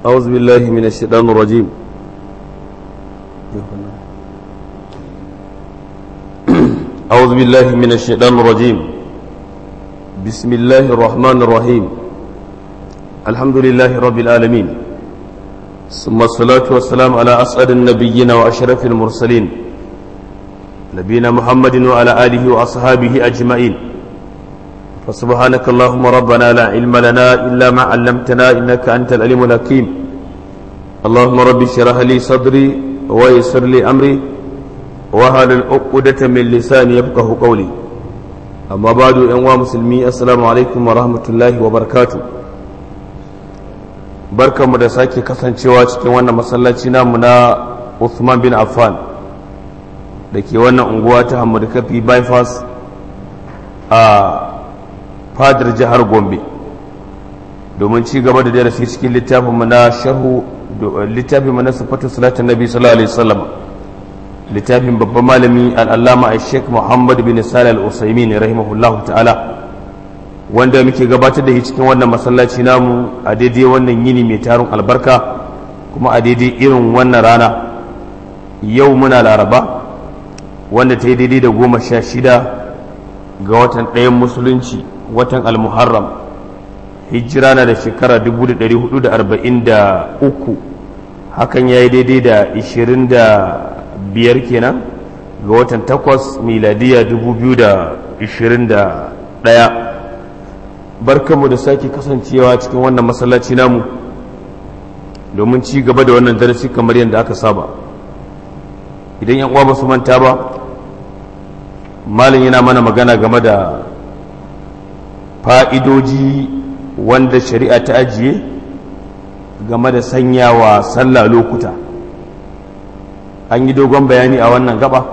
أعوذ بالله من الشيطان الرجيم أعوذ بالله من الشيطان الرجيم بسم الله الرحمن الرحيم الحمد لله رب العالمين ثم الصلاة والسلام على أسعد النبيين وأشرف المرسلين نبينا محمد وعلى آله وأصحابه أجمعين فسبحانك اللهم ربنا لا علم لنا إلا ما علمتنا إنك أنت العليم الحكيم اللهم رب اشرح لي صدري ويسر لي أمري وهل العقدة من لساني يفقه قولي أما بعد أنواع مسلمي السلام عليكم ورحمة الله وبركاته barka mu da sake kasancewa cikin wannan masallaci namu na Uthman bin Affan da ke wannan unguwa ta Hamadu Kafi bypass a fadar jihar Gombe domin ci gaba da darasi cikin littafin mu na sharhu littafin mu na sifatu salatin nabi sallallahu alaihi wasallam littafin babban malami al-allama Sheikh Muhammad bin Salih al-Usaimin rahimahullahu ta'ala wanda muke gabatar da shi cikin wannan masallaci namu a daidai wannan yini mai tarin albarka kuma a daidai irin wannan rana yau muna laraba wanda ta yi daidai da goma sha shida ga watan ɗayan musulunci watan almuharram hijira na da shekara 1443 hakan ya yi daidai da 25 kenan ga watan takwas miladiya 2021 barkanmu da sake kasancewa cikin wannan masallaci namu domin ci gaba da wannan darasi kamar yadda aka saba idan yan uwa ba su manta ba malin yana mana magana game da fa'idoji wanda shari'a ta ajiye game da sanyawa sallah lokuta an yi dogon bayani a wannan gaba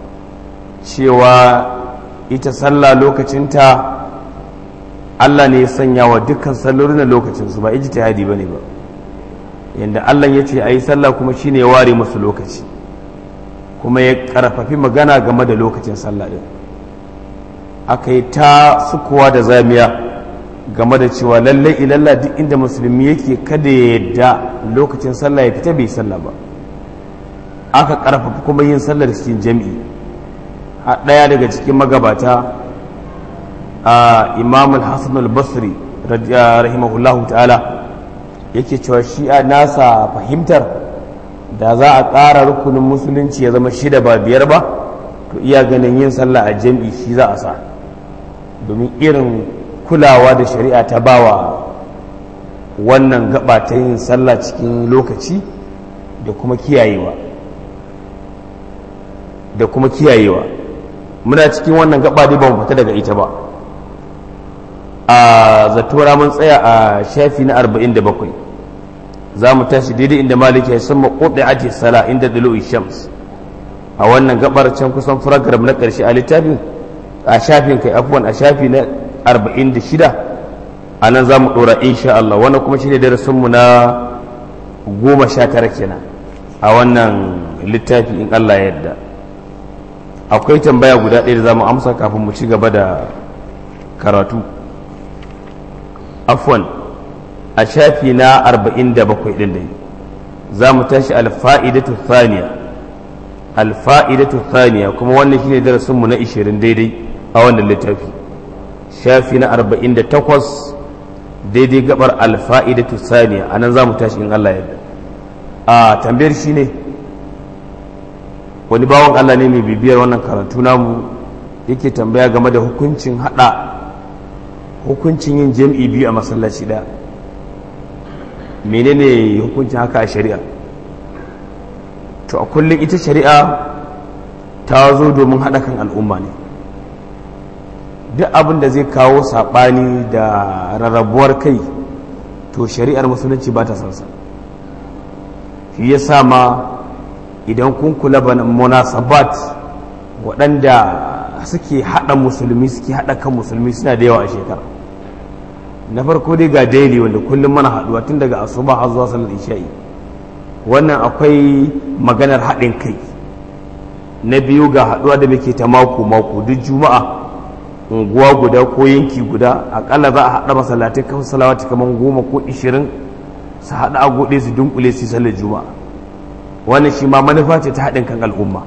cewa ita sallah lokacinta Allah ne ya sanya wa dukkan sallolin lokacinsu ba ijtihadi bane ba yanda Allah ya ce ayi sallah kuma shine ya ware musu lokaci kuma ya karfafi magana game da lokacin sallah din aka yi ta sukuwa da zamiya game da cewa lallai ilalla duk inda musulmi yake kada ya yadda lokacin sallah ya fita bai sallah ba aka karfafa kuma yin sallar cikin jami'i a ɗaya daga cikin magabata a imam al-hassan al-basri rahimahullahu ta'ala yake cewa shi a nasa fahimtar da za a ƙara rukunin musulunci ya zama shida ba biyar ba to iya ganin yin sallah a jam'i shi za a sa domin irin kulawa da shari'a ta bawa wannan gaba ta yin sallah cikin lokaci da kuma kiyayewa da kuma kiyayewa muna cikin wannan gaba dai ba mu fita daga ita ba a zatora mun tsaya a shafi na 47 za mu tashi daidai inda maliki ya sama kodai ake sala inda dalo shams a wannan gabar can kusan program na karshe a littafin a shafin kai afuwan a shafi na 46 a nan za mu ɗora insha Allah wannan kuma shi ne darasinmu na goma sha tara kenan a wannan littafi in Allah yadda akwai tambaya guda ɗaya da za mu amsa kafin mu ci gaba da karatu afwan a shafi na 47 ɗin da za mu tashi alfa'idatu thaniya alfa'idatu thaniya kuma wannan shine darasinmu na 20 daidai a wannan littafi shafi na 48 daidai gabar alfa'idatu thaniya a nan za mu tashi in Allah yadda a tambayar shi ne wani bawan Allah ne mai bibiyar wannan karatu namu yake tambaya game da hukuncin hada hukuncin yin jam'i biyu a masallaci ɗaya menene hukuncin haka a shari'a to a kullum ita shari'a ta zo domin haɗa kan al'umma ne duk abin da zai kawo saɓani da rarrabuwar kai to shari'ar musulunci ba ta sansa shi ya sa ma idan kun kula ba munasabat waɗanda suke haɗa musulmi suke haɗa kan musulmi suna da yawa a shekara na farko dai ga daily wanda kullum mana haɗuwa tun daga asuba har zuwa sallar isha'i wannan akwai maganar haɗin kai na biyu ga haɗuwa da muke ta mako mako duk juma'a unguwa guda ko yanki guda akalla za a haɗa masallatai kan salawati kamar goma ko ishirin su haɗa a goɗe su dunkule su sallar juma'a wannan shi ma manufa ce ta haɗin kan al'umma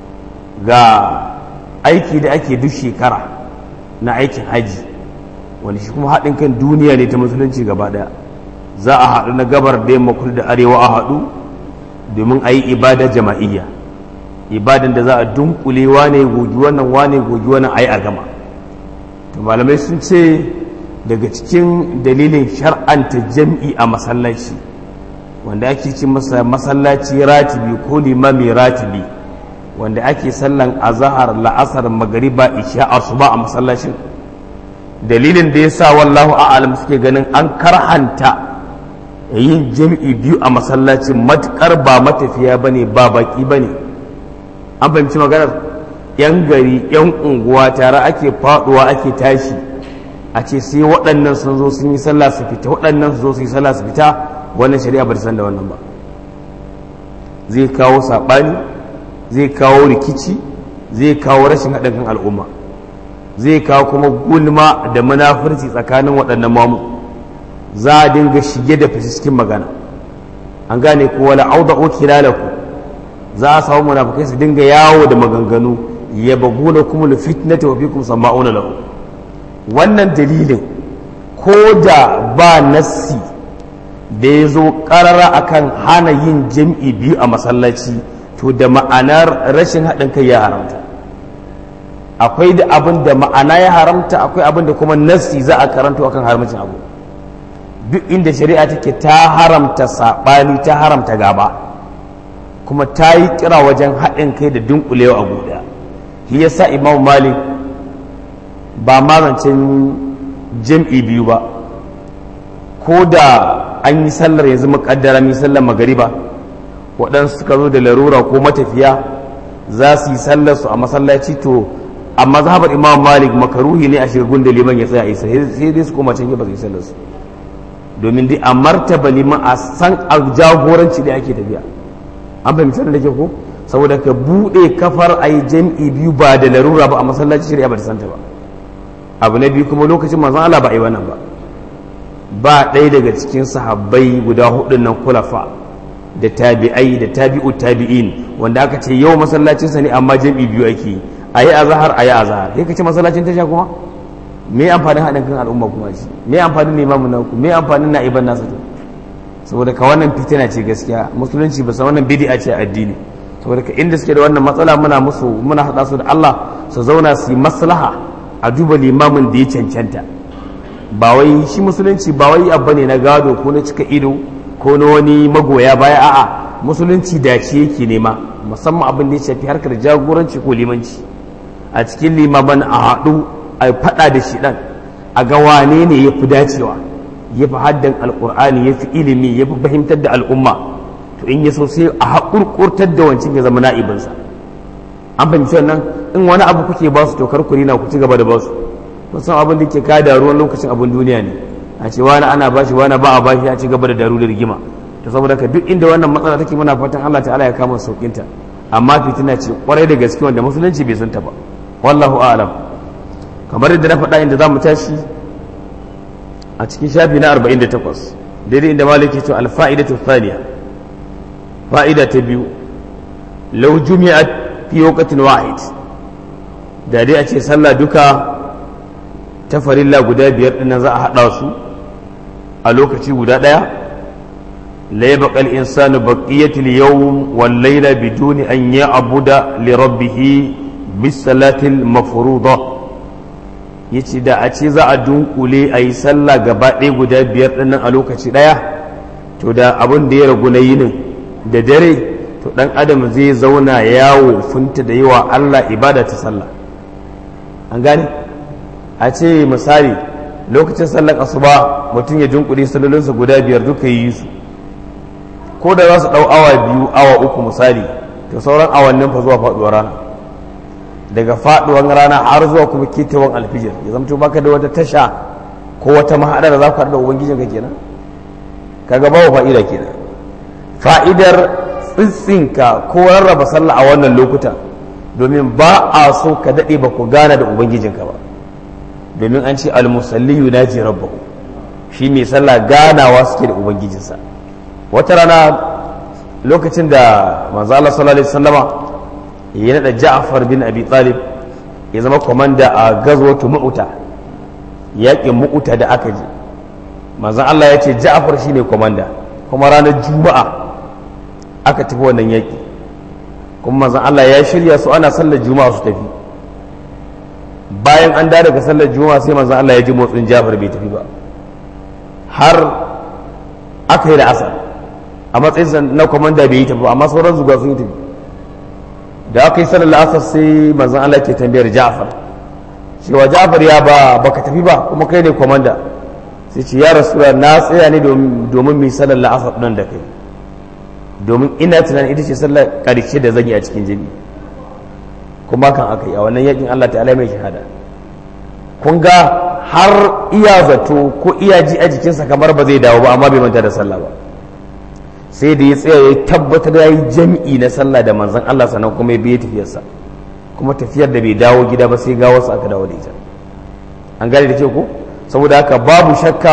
ga aiki da ake duk shekara na aikin haji wani shi kuma haɗin kan duniya ne ta musulunci gaba ɗaya za a haɗu na gabar da yamma kudu da arewa a haɗu domin a yi ibada jama'iyya ibadan da za a dunkule wane gogi wannan wane gogi wannan a yi a gama to malamai sun ce daga cikin dalilin shar'anta jam'i a masallaci wanda ake ci masa masallaci ratibi ko limami ratibi wanda ake sallan azahar la'asar magariba isha asuba a masallacin dalilin da ya sa wallahu a'alam suke ganin an karhanta yin jam'i biyu a masallacin matukar ba matafiya bane ba baki bane an fahimci maganar yan gari yan unguwa tare ake faduwa ake tashi a ce sai waɗannan sun zo sun yi sallah su fita waɗannan su zo su yi sallah su fita wannan shari'a ba ta san da wannan ba zai kawo saɓani zai kawo rikici zai kawo rashin haɗin kan al'umma zai kawo kuma gulma da munafurci tsakanin waɗannan mamu za a dinga shige da fice cikin magana an gane ko wala auda ukilalaku za a samu munafukai su dinga yawo da maganganu ya baguna kuma fitnata wa fikum sama'una lahu wannan dalilin ko da ba nassi da ya zo karara akan hana yin jam'i biyu a masallaci to da ma'anar rashin haɗin kai ya haramta akwai da abin da ma'ana ya haramta akwai abin da kuma nassi za a karanto akan haramcin abu duk inda shari'a take ta haramta saɓani ta haramta gaba kuma ta yi kira wajen haɗin kai da dunkulewa a guda shi yasa imam malik ba mazancin jam'i biyu ba ko da an yi sallar yanzu muƙaddara mi sallar magariba waɗansu suka zo da larura ko matafiya za su yi sallar su a masallaci to a mazhabar imam malik makaruhi ne a shirgun da liman ya tsaya a isa sai dai su koma can ba su yi sallar su domin dai a martaba liman a san a jagoranci da ake tafiya an fahimci da ke ko saboda ka buɗe kafar a yi jam'i biyu ba da larura ba a masallaci shari'a ba ta santa ba abu na biyu kuma lokacin manzon Allah ba a yi wannan ba ba ɗaya daga cikin sahabbai guda hudun nan kulafa da tabi'ai da tabi'u tabi'in wanda aka ce yau masallacin sa ne amma jam'i biyu ake yi a yi azahar a yi azahar sai ka ce masallacin tasha kuma me amfanin haɗin kan al'umma kuma shi me amfanin limamin naku me amfanin na'iban nasa to saboda ka wannan fitina ce gaskiya musulunci ba san wannan bid'a ce addini saboda ka inda suke da wannan matsala muna musu muna hada su da Allah su zauna su yi maslaha a duba limamin da ya cancanta ba wai shi musulunci ba wai abu ne na gado ko na cika ido ko na wani magoya baya a'a musulunci dace yake nema musamman abin da ya shafi harkar jagoranci ko limanci a cikin limaman a haɗu a faɗa da shi ɗan a ga wane ne ya fi dacewa ya fi haddan alƙur'ani ya fi ilimi ya fi fahimtar da al'umma to in ya so sai a haƙurƙurtar da wancan ya zama na'ibinsa an fahimci wannan in wani abu kuke ba su to kar ku rina ku ci gaba da ba su kun san abin da ke kada ruwan lokacin abin duniya ne a ce wani ana bashi wani ba a bashi a ci gaba da daru da rigima to saboda ka duk inda wannan matsala take muna fatan Allah ta'ala ya kama saukinta amma fitina ce kwarai da gaske wanda musulunci bai san ta ba wallahu a'lam kamar yadda na faɗa inda zamu tashi a cikin shafi na 48 daidai inda malik ya ce al-fa'idatu thaniya fa'ida ta biyu law jumi'at fi waqtin wahid da dai a ce sallah duka ta farilla guda biyar ɗin za a haɗa su a lokaci guda ɗaya la yabqa al-insanu baqiyatu al-yawm wal layla biduni an ya'buda li rabbih bis salati al-mafruḍa yace da a ce za a dunkule a yi sallah gaba ɗaya guda biyar ɗin a lokaci ɗaya to da abin da ya ragu na yinin da dare to ɗan adam zai zauna yawo funta da yawa Allah ibada ta sallah an gane a ce misali lokacin sallar asuba mutum ya dunkule sallolinsa guda biyar duka yi su ko da za su ɗau awa biyu awa uku misali to sauran awannin fa zuwa faɗuwar rana daga faɗuwar rana har zuwa kuma ketawan alfijir ya zamto baka da wata tasha ko wata mahaɗa da za ku haɗu da ubangijinka kenan kaga babu fa'ida kenan fa'idar tsitsinka ko rarraba sallah a wannan lokuta domin ba a so ka daɗe ba ku gana da ubangijinka ba domin an ce almusalli yunaji rabbahu shi mai sallah ganawa suke da ubangijinsa wata rana lokacin da manzo Allah sallallahu alaihi wasallama ya nada Ja'far bin Abi Talib ya zama komanda a gazwatu Mu'ta yaƙin Mu'ta da aka ji manzo Allah ya ce Ja'far shine komanda kuma ranar Juma'a aka tafi wannan yaƙi kuma manzo Allah ya shirya su ana sallar Juma'a su tafi bayan an da daga sallar Juma'a sai manzo Allah ya ji motsin Ja'far bai tafi ba har aka yi da asar a matsayin na kwamanda bai yi tafi amma sauran zuga sun yi tafi da aka yi sanar la'asar sai manzan Allah ke tambayar Ja'far cewa Ja'far ya ba baka tafi ba kuma kai ne kwamanda sai ce ya rasu na tsaya ne domin mai sanar la'asar nan da kai domin ina tunanin ita ce sallar ƙarshe da zan yi a cikin jami kuma kan aka yi a wannan yakin Allah ta'ala mai shahada kun ga har iya zato ko iya ji a jikinsa kamar ba zai dawo ba amma bai manta da sallah ba sai da ya tsaya ya tabbatar ya yi jami'i na sallah da manzan Allah sannan kuma ya biye tafiyarsa kuma tafiyar da bai dawo gida ba sai ga wasu aka dawo da ita an gane da ce ko saboda haka babu shakka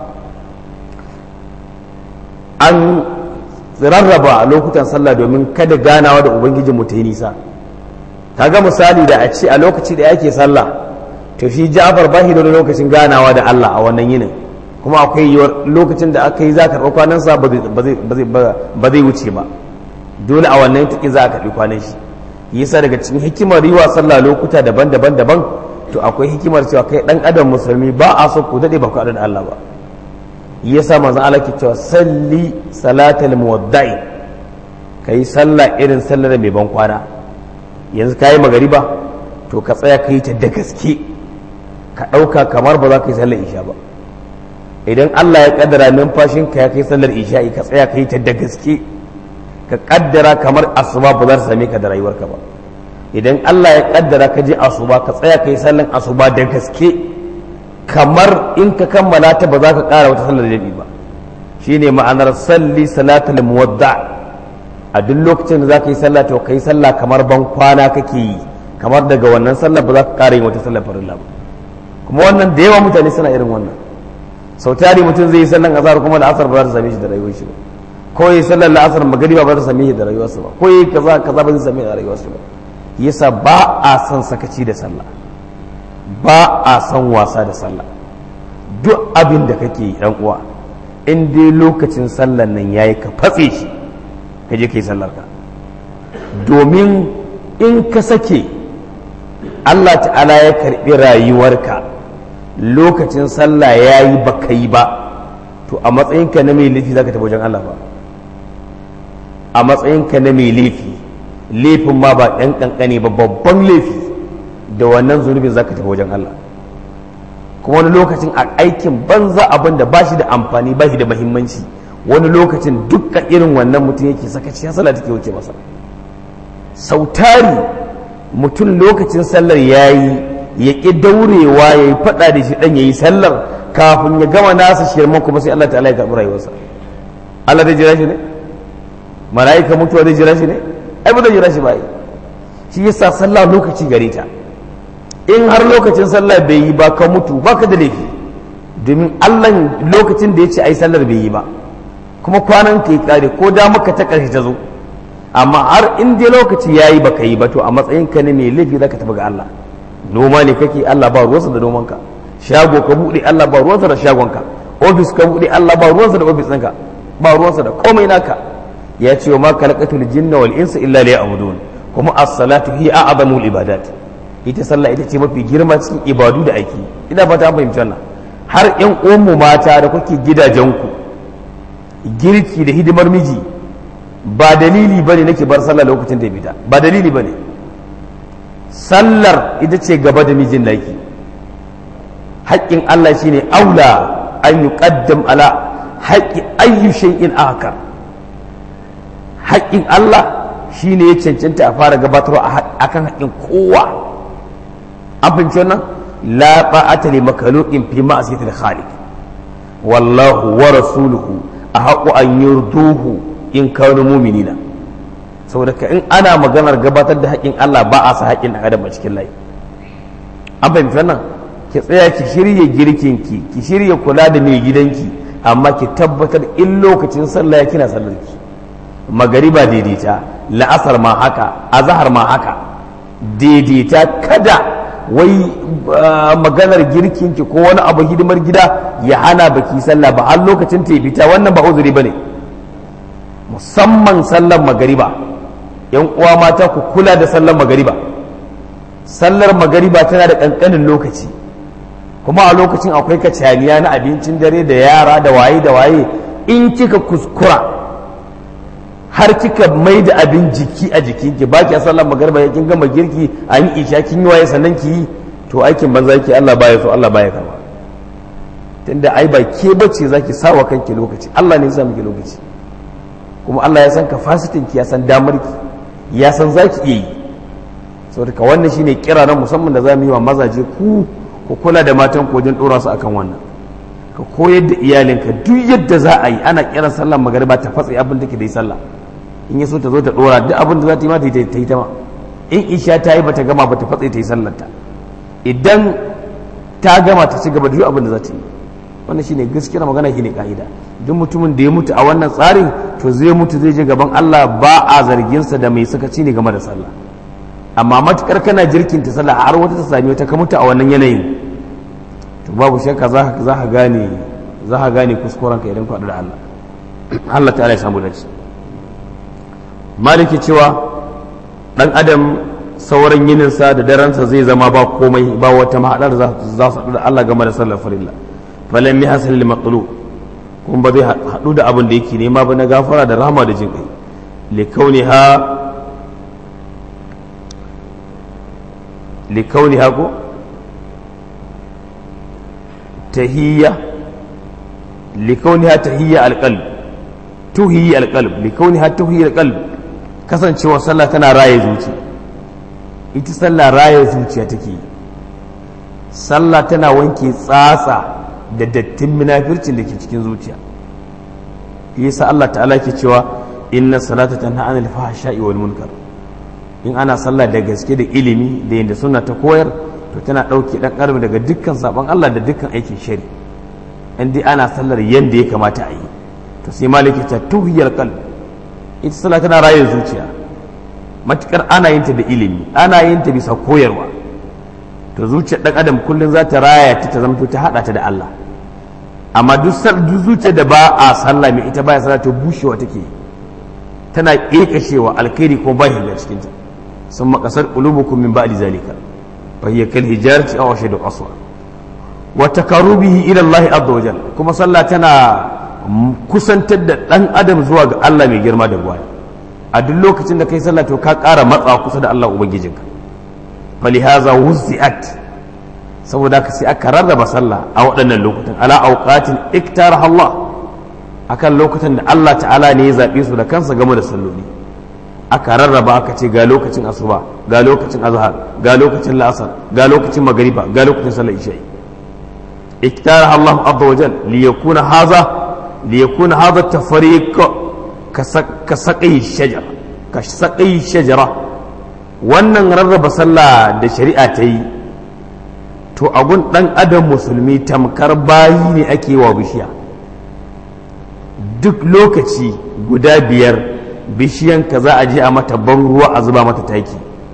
an rarraba lokutan sallah domin kada ganawa da ubangijin mu ta yi nisa kaga misali da a ce a lokaci da yake sallah to shi Ja'far ba shi da lokacin ganawa da Allah a wannan yinin kuma akwai yiwuwar lokacin da aka yi za a karɓi kwanansa ba zai wuce ba dole a wannan tuki za a karɓi kwanan shi yasa daga cikin hikimar yi wa sallah lokuta daban-daban daban to akwai hikimar cewa kai dan adam musulmi ba a so ku daɗe ba ku da Allah ba yasa manzon Allah ke cewa salli salatal muwadda'i kai sallah irin sallar mai ban kwana yanzu kayi magariba to ka tsaya ka yi ta da gaske ka ɗauka kamar ba za ka yi sallar isha ba idan Allah ya kaddara numfashin ka ya kai sallar isha'i ka tsaya ka yi ta da gaske ka kaddara kamar asuba ba za ta same ka da rayuwarka ba idan Allah ya kaddara ka je asuba ka tsaya ka yi sallar asuba da gaske kamar in ka kammala ta ba za ka ƙara wata sallar jami'i ba shine ma'anar salli salatul muwadda a duk lokacin da za ka yi sallah to ka yi sallah kamar ban kwana kake yi kamar daga wannan sallar ba za ka ƙara yin wata sallar farilla ba kuma wannan da yawa mutane suna irin wannan sau tari mutum zai yi sallan azhar kuma da asar ba za ta same shi da rayuwar shi ba ko yi sallan la'asar magariba ba za ta same shi da rayuwarsa ba ko yi kaza kaza ba zai same shi da rayuwarsa ba yasa ba a son sakaci da sallah ba a son wasa da sallah duk abin da kake yi dan uwa in dai lokacin sallan nan yayi ka fatse shi ka je kai sallar ka domin in ka sake Allah ta'ala ya karbi rayuwarka lokacin sallah ya yi ba ka yi ba to a matsayinka na mai laifi za ka tafi wajen Allah ba a matsayinka na mai laifi laifin ma ba ɗan ƙanƙane ba babban laifi da wannan zunubin za ka tafi wajen Allah kuma wani lokacin a aikin banza abin da ba shi da amfani ba shi da mahimmanci wani lokacin dukkan irin wannan mutum yake sakaci ya sallah take wuce masa sautari mutum lokacin sallar ya yi ya ƙi daurewa ya yi faɗa da shi ɗan ya yi sallar kafin ya gama nasa shirman kuma sai Allah ta'ala ya karɓi rayuwarsa Allah zai jira shi ne mala'ika mutuwa zai jira shi ne ai ba zai jira shi ba yi shi yasa sallah lokaci gare ta in har lokacin sallah bai yi ba ka mutu ba ka da laifi domin Allah lokacin da ya ce ai sallar bai yi ba kuma kwanan ka yi kare ko da maka ta ƙarshe ta zo amma har in dai lokaci ya yi ba ka yi ba to a matsayinka ne mai laifi za ka tafi ga Allah noma ne kake Allah ba ruwansa da nomanka shago ka buɗe Allah ba ruwansa da shagonka ofis ka buɗe Allah ba ruwansa da ofis ɗinka ba ruwansa da komai naka ya ce wa ma khalaqatul jinna wal insa illa liya'budun kuma as-salatu hiya a'zamul ibadat ita sallah ita ce mafi girma cikin ibadu da ake ina fata an fahimci wannan har ƴan uwanmu mata da kuke gidajenku girki da hidimar miji ba dalili bane nake bar sallah lokacin da ya fita ba dalili bane sallar ita ce gaba da mijin laki haƙƙin Allah shine aula an yi ƙaddam ala haƙƙi ayyu shay'in akar haƙƙin Allah shine ya cancanta a fara gabatarwa akan haƙƙin kowa an fahimci wannan la ta'ata li makhluqin fi ma'siyatil khaliq wallahu wa rasuluhu ahqqu an yurduhu in kanu mu'minina saboda ka in ana maganar gabatar da haƙƙin Allah ba a sa haƙƙin ɗan adam a cikin layi an fahimci wannan ki tsaya ki shirya girkin ki ki shirya kula da mai gidanki amma ki tabbatar in lokacin sallah ya kina sallar ki magariba daidaita la'asar ma haka azhar ma haka daidaita kada wai maganar girkin ki ko wani abu hidimar gida ya hana baki sallah ba har lokacin ta fita wannan ba uzuri bane musamman sallar magariba yan uwa mata ku kula da sallar magariba sallar magariba tana da kankanin lokaci kuma a lokacin akwai kacaniya na abincin dare da yara da waye da waye in kika kuskura har kika mai da abin jiki a jikinki ba ki sallar magariba kin gama girki an yi isha kin yi waye sannan ki yi to aikin banza yake Allah baya so Allah baya karba tunda ai ba ke bace zaki sawa kanki lokaci Allah ne ya sa miki lokaci kuma Allah ya san kafasitin ki ya san damar ki ya san zaki iya yi saboda ka wannan shine kira na musamman da zamu yi wa mazaje ku ku kula da matan ku wajen dora su akan wannan ka koyar da iyalinka duk yadda za a yi ana kiran sallar magariba ta fatsi abin da ke da yi sallah in ya so ta zo ta dora duk abin da za ta yi ma ta yi ta ma in isha ta yi bata gama bata fatsi ta yi sallar ta idan ta gama ta ci gaba da duk abin da za ta yi wannan shine gaskiyar magana shine ka'ida duk mutumin da ya mutu a wannan tsarin to zai mutu zai je gaban Allah ba a zargin sa da mai sakaci ne game da sallah amma matukar kana jirkin ta sallah har wata ta sami wata ka mutu a wannan yanayin to babu shakka za ka za ka gane za ka gane kuskuren ka idan ka da Allah Allah ta'ala ya samu dace maliki cewa dan adam sauran yininsa da daransa zai zama ba komai ba wata mahaɗar za su haɗu da Allah game da sallar farilla falan mi hasal lil maqlu kuma ba zai haɗu da abin da yake nema ba na gafara da rahama da jin kai li kauniha li kauniha ko tahiyya li kauniha tahiyya alqalb tuhiyya alqalb li kauniha tuhiyya alqalb kasancewa sallah tana raye zuciya ita sallah raye zuciya take yi sallah tana wanke tsatsa da dattin munafircin da ke cikin zuciya yasa Allah ta'ala ke cewa inna salata tanha anil fahsha'i wal munkar in ana sallah da gaske da ilimi da yadda suna ta koyar to tana ɗauke ɗan ƙarfi daga dukkan sabon Allah da dukkan aikin shari in dai ana sallar yadda ya kamata a yi to sai maliki ta tuhiyar qalb ita sallah tana raye zuciya matukar ana yin ta da ilimi ana yin ta bisa koyarwa to zuciyar dan adam kullum za ta raya ta ta zamto ta hada ta da Allah amma duk zuciyar da ba a sallah mai ita baya sallah to bushewa take tana kekashewa alkhairi ko ba shiga cikin ta sun makasar qulubukum min ba'di zalika fa hiya kal hijarati aw ashadu qaswa wa takarubihi ila Allah azza wa jalla kuma sallah tana kusantar da dan adam zuwa ga Allah mai girma da buwaya a duk lokacin da kai sallah to ka ƙara matsa kusa da Allah ubangijinka falihaza wuzi'at saboda ka sai aka rarraba sallah a waɗannan lokutan ala auqatin iktaraha Allah akan lokutan da Allah ta'ala ne ya zaɓe su da kansa game da salloli aka rarraba aka ce ga lokacin asuba ga lokacin azhar ga lokacin la'asar ga lokacin magariba ga lokacin sallar isha'i iktaraha Allah azza wa jal li yakuna hadha li yakuna hadha tafriq ka saƙai shajara ka saƙai shajara wannan rarraba sallah da shari'a ta yi to agun ɗan adam musulmi tamkar bayi ne ake wa bishiya duk lokaci guda biyar bishiyan ka za a je a mata ban ruwa a zuba mata taki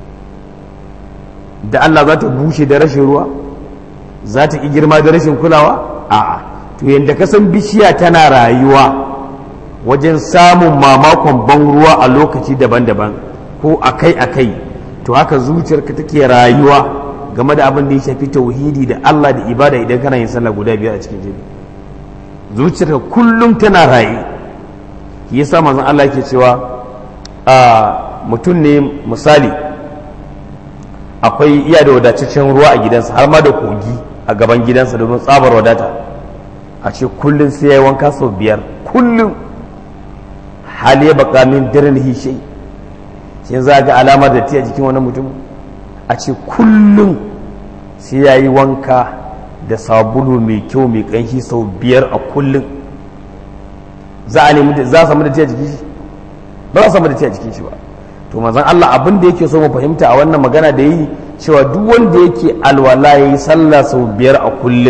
da Allah za ta bushe da rashin ruwa za ta ƙi girma da rashin kulawa a'a to yadda ka san bishiya tana rayuwa wajen samun mamakon ban ruwa a lokaci daban-daban ko akai-akai to haka zuciyarka take rayuwa game da abin da ya shafi tauhidi da Allah da ibada idan kana yin sallah guda biyar a cikin jini zuciyarka kullum tana raye shi yasa manzon Allah yake cewa a mutum ne misali akwai iya da wadataccen ruwa a gidansa har ma da kogi a gaban gidansa domin tsabar wadata a ce kullum sai ya yi wanka sau biyar kullum hali ya baka min dirin hishe shi za ga alamar da a jikin wani mutum a ce kullum sai ya yi wanka da sabulu mai kyau mai kanshi sau biyar a kullum za a nemi za a samu da a jikin shi ba za a samu da a jikin shi ba to manzon Allah abin da yake so mu fahimta a wannan magana da yi cewa duk wanda yake alwala ya yi sallah sau biyar a kullum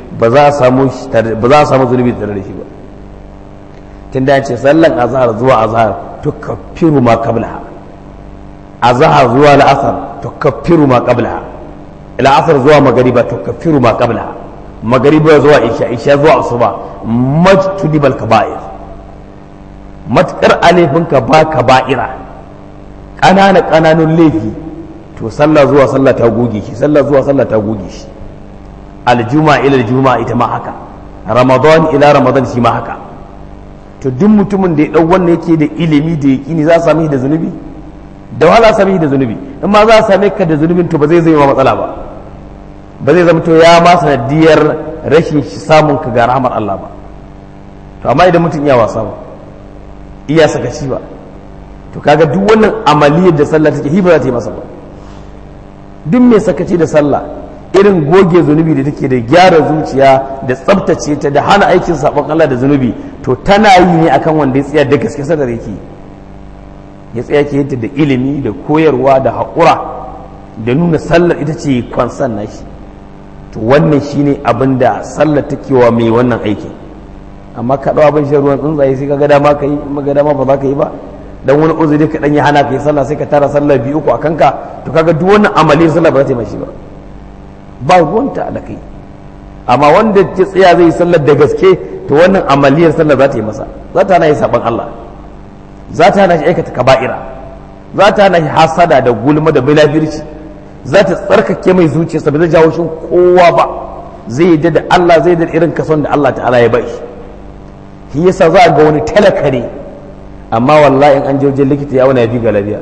ba za a samu ba za a samu zunubi tare da shi ba tun da ce sallan azhar zuwa azhar to kafiru ma qablaha azhar zuwa la'asar to kafiru ma qablaha la'asar zuwa magariba to kafiru ma qablaha magariba zuwa isha isha zuwa asuba majtudibal kaba'ir matkar alifinka ba kaba'ira ƙanana ƙananun laifi to sallah zuwa sallah ta goge shi sallah zuwa sallah ta goge shi aljuma ila aljuma ita ma haka ramadan ila ramadan shi ma haka to duk mutumin da ya dau wannan yake da ilimi da yaqini za a same da zunubi da wahala same da zunubi in ma za a same ka da zunubin to ba zai zama matsala ba ba zai zama to ya ma sanadiyar rashin samun ka ga rahmar Allah ba to amma idan mutum iya wasa ba iya sakaci ba to kaga duk wannan amaliyar da sallah take hiba za ta yi masa ba duk mai sakaci da sallah irin goge zunubi da take da gyara zuciya da tsabtace ta da hana aikin sabon Allah da zunubi to tana yi ne akan wanda ya tsaya da gaske sadar yake ya tsaya ke yadda da ilimi da koyarwa da haƙura da nuna sallar ita ce kwansan nashi to wannan shine abin da sallar take wa mai wannan aikin amma ka ɗau abin shan ruwan tsuntsaye sai ka ga dama ka yi in ga dama ba za ka yi ba dan wani uzuri ka dan ya hana ka yi sallah sai ka tara sallah biyu uku a kanka to kaga duk wannan amalin sallah ba za ta yi mashi ba ba ruwanta da kai amma wanda ya tsaya zai yi sallar da gaske to wannan amaliyar sallar za ta yi masa za ta hana yi saban Allah za ta hana shi aikata kaba'ira za ta hana shi hasada da gulma da bilafirci za ta tsarkake mai zuciyarsa ba zai jawo shi kowa ba zai yi da Allah zai da irin kason da Allah ta'ala ya bai shi shi yasa za ga wani talaka ne amma wallahi in an je wajen likita ya wani ya fi ga lafiya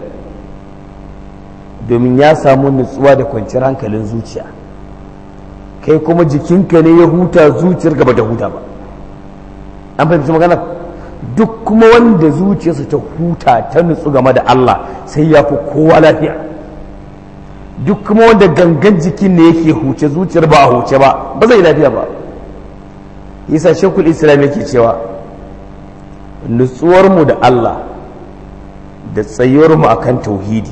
domin ya samu nutsuwa da kwanciyar hankalin zuciya kai kuma jikinka ne ya huta zuciyar gaba da huta ba an fahimci magana duk kuma wanda zuciyarsa ta huta ta nutsu game da Allah sai ya fi kowa lafiya duk kuma wanda gangan jikin ne yake huce zuciyar ba a huce ba ba zai lafiya ba yasa shekul islam yake cewa nutsuwarmu da Allah da tsayuwarmu akan tauhidi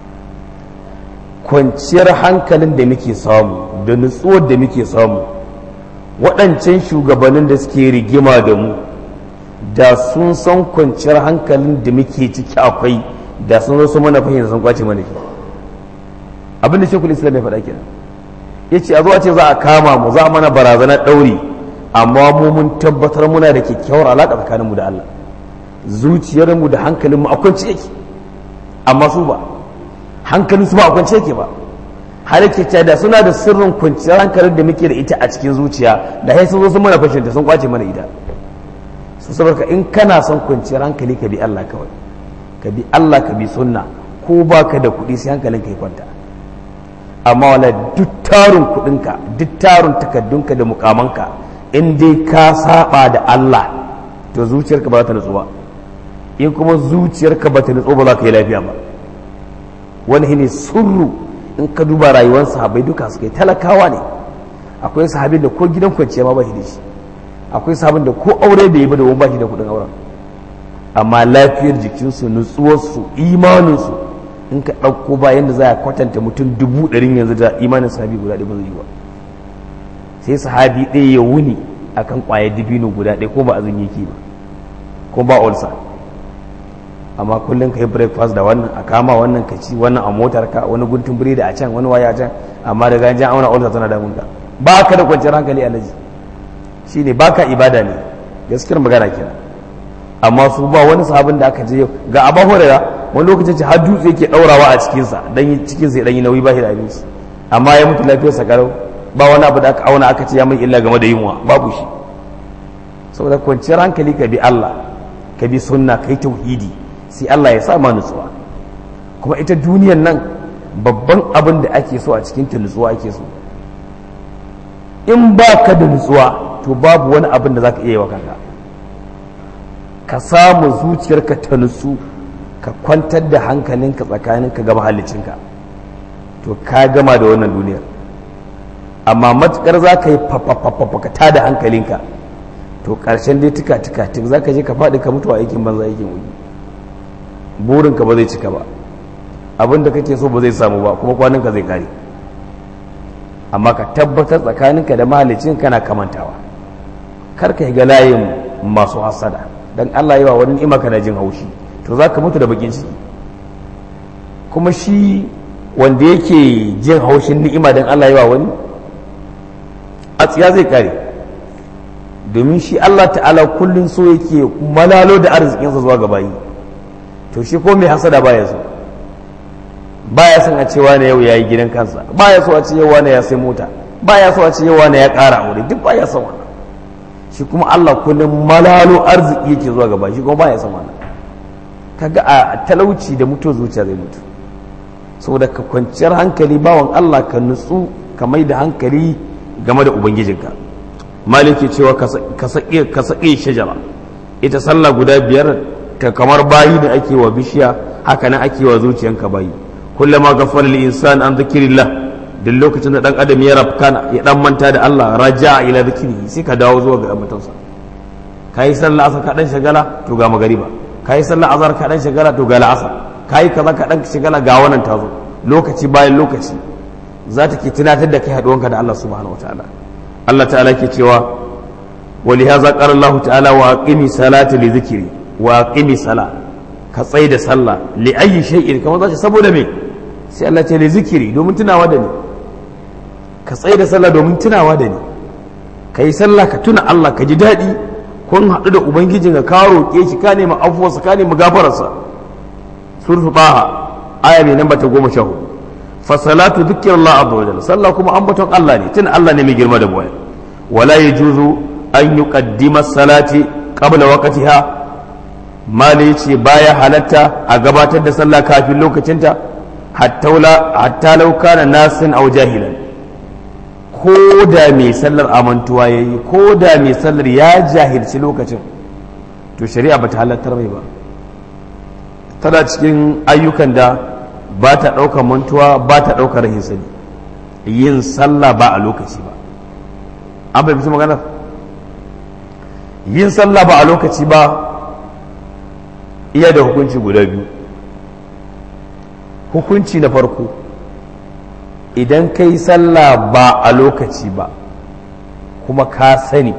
kwanciyar hankalin da muke samu da nutsuwar da muke samu waɗancan shugabannin da suke rigima da mu da sun san kwanciyar hankalin da muke ciki akwai da sun zo su mana fahimta sun kwace mana shi abinda shekul islam ya faɗa kenan ya ce a zo a ce za a kama mu za a mana barazanar ɗauri amma mu mun tabbatar muna da kyakkyawar alaƙa tsakaninmu da Allah zuciyarmu da hankalinmu a kwance yake amma su ba hankalinsu ba a kwance yake ba har yake cewa da suna da sirrin kwanciyar hankalin da muke da ita a cikin zuciya da sai sun zo sun mana fashin sun kwace mana ita su saboda in kana son kwanciyar hankali ka bi Allah kawai ka bi Allah ka bi sunna ko baka da kuɗi sai hankalin ka ya kwanta amma wala duk tarin kuɗinka duk tarin takaddunka da mukamanka in dai ka saba da Allah to zuciyarka ba za ta nutsu ba in kuma zuciyarka ba ta nutsu ba za ka yi lafiya ba wani ne surru in ka duba rayuwar sahabai duka suka yi talakawa ne akwai sahabin da ko gidan kwanciya ma ba shi da shi akwai sahabin da ko aure da yi ba da wani ba shi da kudin auren amma lafiyar jikinsu nutsuwarsu imaninsu in ka ɗauko ba yadda za a kwatanta mutum dubu ɗarin yanzu da imanin sahabi guda ɗaya ba zai yi ba sai sahabi ɗaya ya wuni akan ƙwayar dibino guda ɗaya ko ba azumi yake ba ko ba ulsa amma kullum ka yi breakfast da wannan a kama wannan ka ci wannan a motar ka wani guntun biredi a can wani waya a can amma da ganjen auna ulsa tana damun ka ba ka da kwanciyar hankali alaji shi ne ba ka ibada ne gaskiyar magana kenan amma su ba wani sahabin da aka je ga abu hurera wani lokacin ce har dutse yake ɗaurawa a cikinsa dan cikinsa ya ɗan yi nauyi ba shi da abinci amma ya mutu lafiyarsa karau ba wani abu da aka auna aka ce ya mai illa game da yunwa babu shi saboda kwanciyar hankali ka bi Allah ka bi sunna ka yi tauhidi sai Allah ya sa ma nutsuwa kuma ita duniyan nan babban abin da ake so a cikin ta nutsuwa ake so in ba ka da nutsuwa to babu wani abin da za ka iya yi wa kanka ka samu zuciyarka ta nutsu ka kwantar da hankalinka tsakaninka ga mahallicinka to ka gama da wannan duniyar amma matukar za ka yi fafafafafaka da hankalinka to ƙarshen dai tuka tuka tuk za ka je ka faɗi ka mutu a aikin banza aikin wuyi burinka ba zai cika ba abin da kake so ba zai samu ba kuma kwaninka zai kare amma ka tabbatar tsakaninka da mahalicin kana kamantawa kar ka ga layin masu hasada dan Allah yawa wani ni'ima kana jin haushi to za ka mutu da bakin ciki kuma shi wanda yake jin haushin ni'ima dan Allah yawa wani a tsiya zai kare domin shi Allah ta'ala kullum so yake malalo da arzikinsa zuwa ga bayi to shi ko mai hasada baya so baya son a ce wane yau yayi gidan kansa baya so a ce yau wane ya sai mota baya so a ce yau wane ya ƙara aure duk baya son wannan shi kuma Allah kullum malalo arziki yake zuwa ga bayi shi kuma baya son wannan kaga a talauci da mutuwar zuciya zai mutu saboda ka kwanciyar hankali bawan Allah ka nutsu ka mai da hankali game da ubangijinka maliki cewa ka saƙe shajara ita sallah guda biyar ta kamar bayi da ake wa bishiya haka nan ake wa zuciyanka bayi kullama ghafara lil insan an dhikrillah duk lokacin da dan adam ya rafkana ya dan manta da Allah raja'a ila dhikri sai ka dawo zuwa ga ambatonsa kai sallah asar ka dan shagala to ga magariba kai sallah azhar ka dan shagala to ga la'asar kai kaza ka dan shagala ga wannan tazo lokaci bayan lokaci za ta ke tunatar da kai haduwanka da Allah subhanahu wataala Allah ta'ala ke cewa ولهذا قال الله تعالى واقم صلاه لذكري واقم صلاه ka tsai da sallah li ayi shay'in kamar zace saboda me sai Allah ce li zikiri domin tunawa da ni ka tsai da sallah domin tunawa da ni kai sallah ka tuna Allah ka ji daɗi kun haɗu da ubangijin ka roƙe shi ka nemi afuwarsa ka nemi gafararsa suratul taha aya mai namba ta goma sha hudu fa salatu dhikrullah azza wa jalla sallah kuma ambaton Allah ne tuna Allah ne mai girma da boye wala yajuzu an yuqaddima salati qabla waqtiha mali ce baya halatta a gabatar da sallah kafin lokacinta hatta lauka na nasin au jahilan ko da mai sallar amantuwa ya yi ko da mai sallar ya jahilci lokacin to shari'a ba ta halattar mai ba tana cikin ayyukan da ba ta ɗaukar mantuwa ba ta ɗaukar rahin sani yin sallah ba a lokaci ba an fahimci maganar yin sallah ba a lokaci ba iya da hukunci guda biyu hukunci na farko idan ka yi sallah ba a lokaci ba kuma ka sani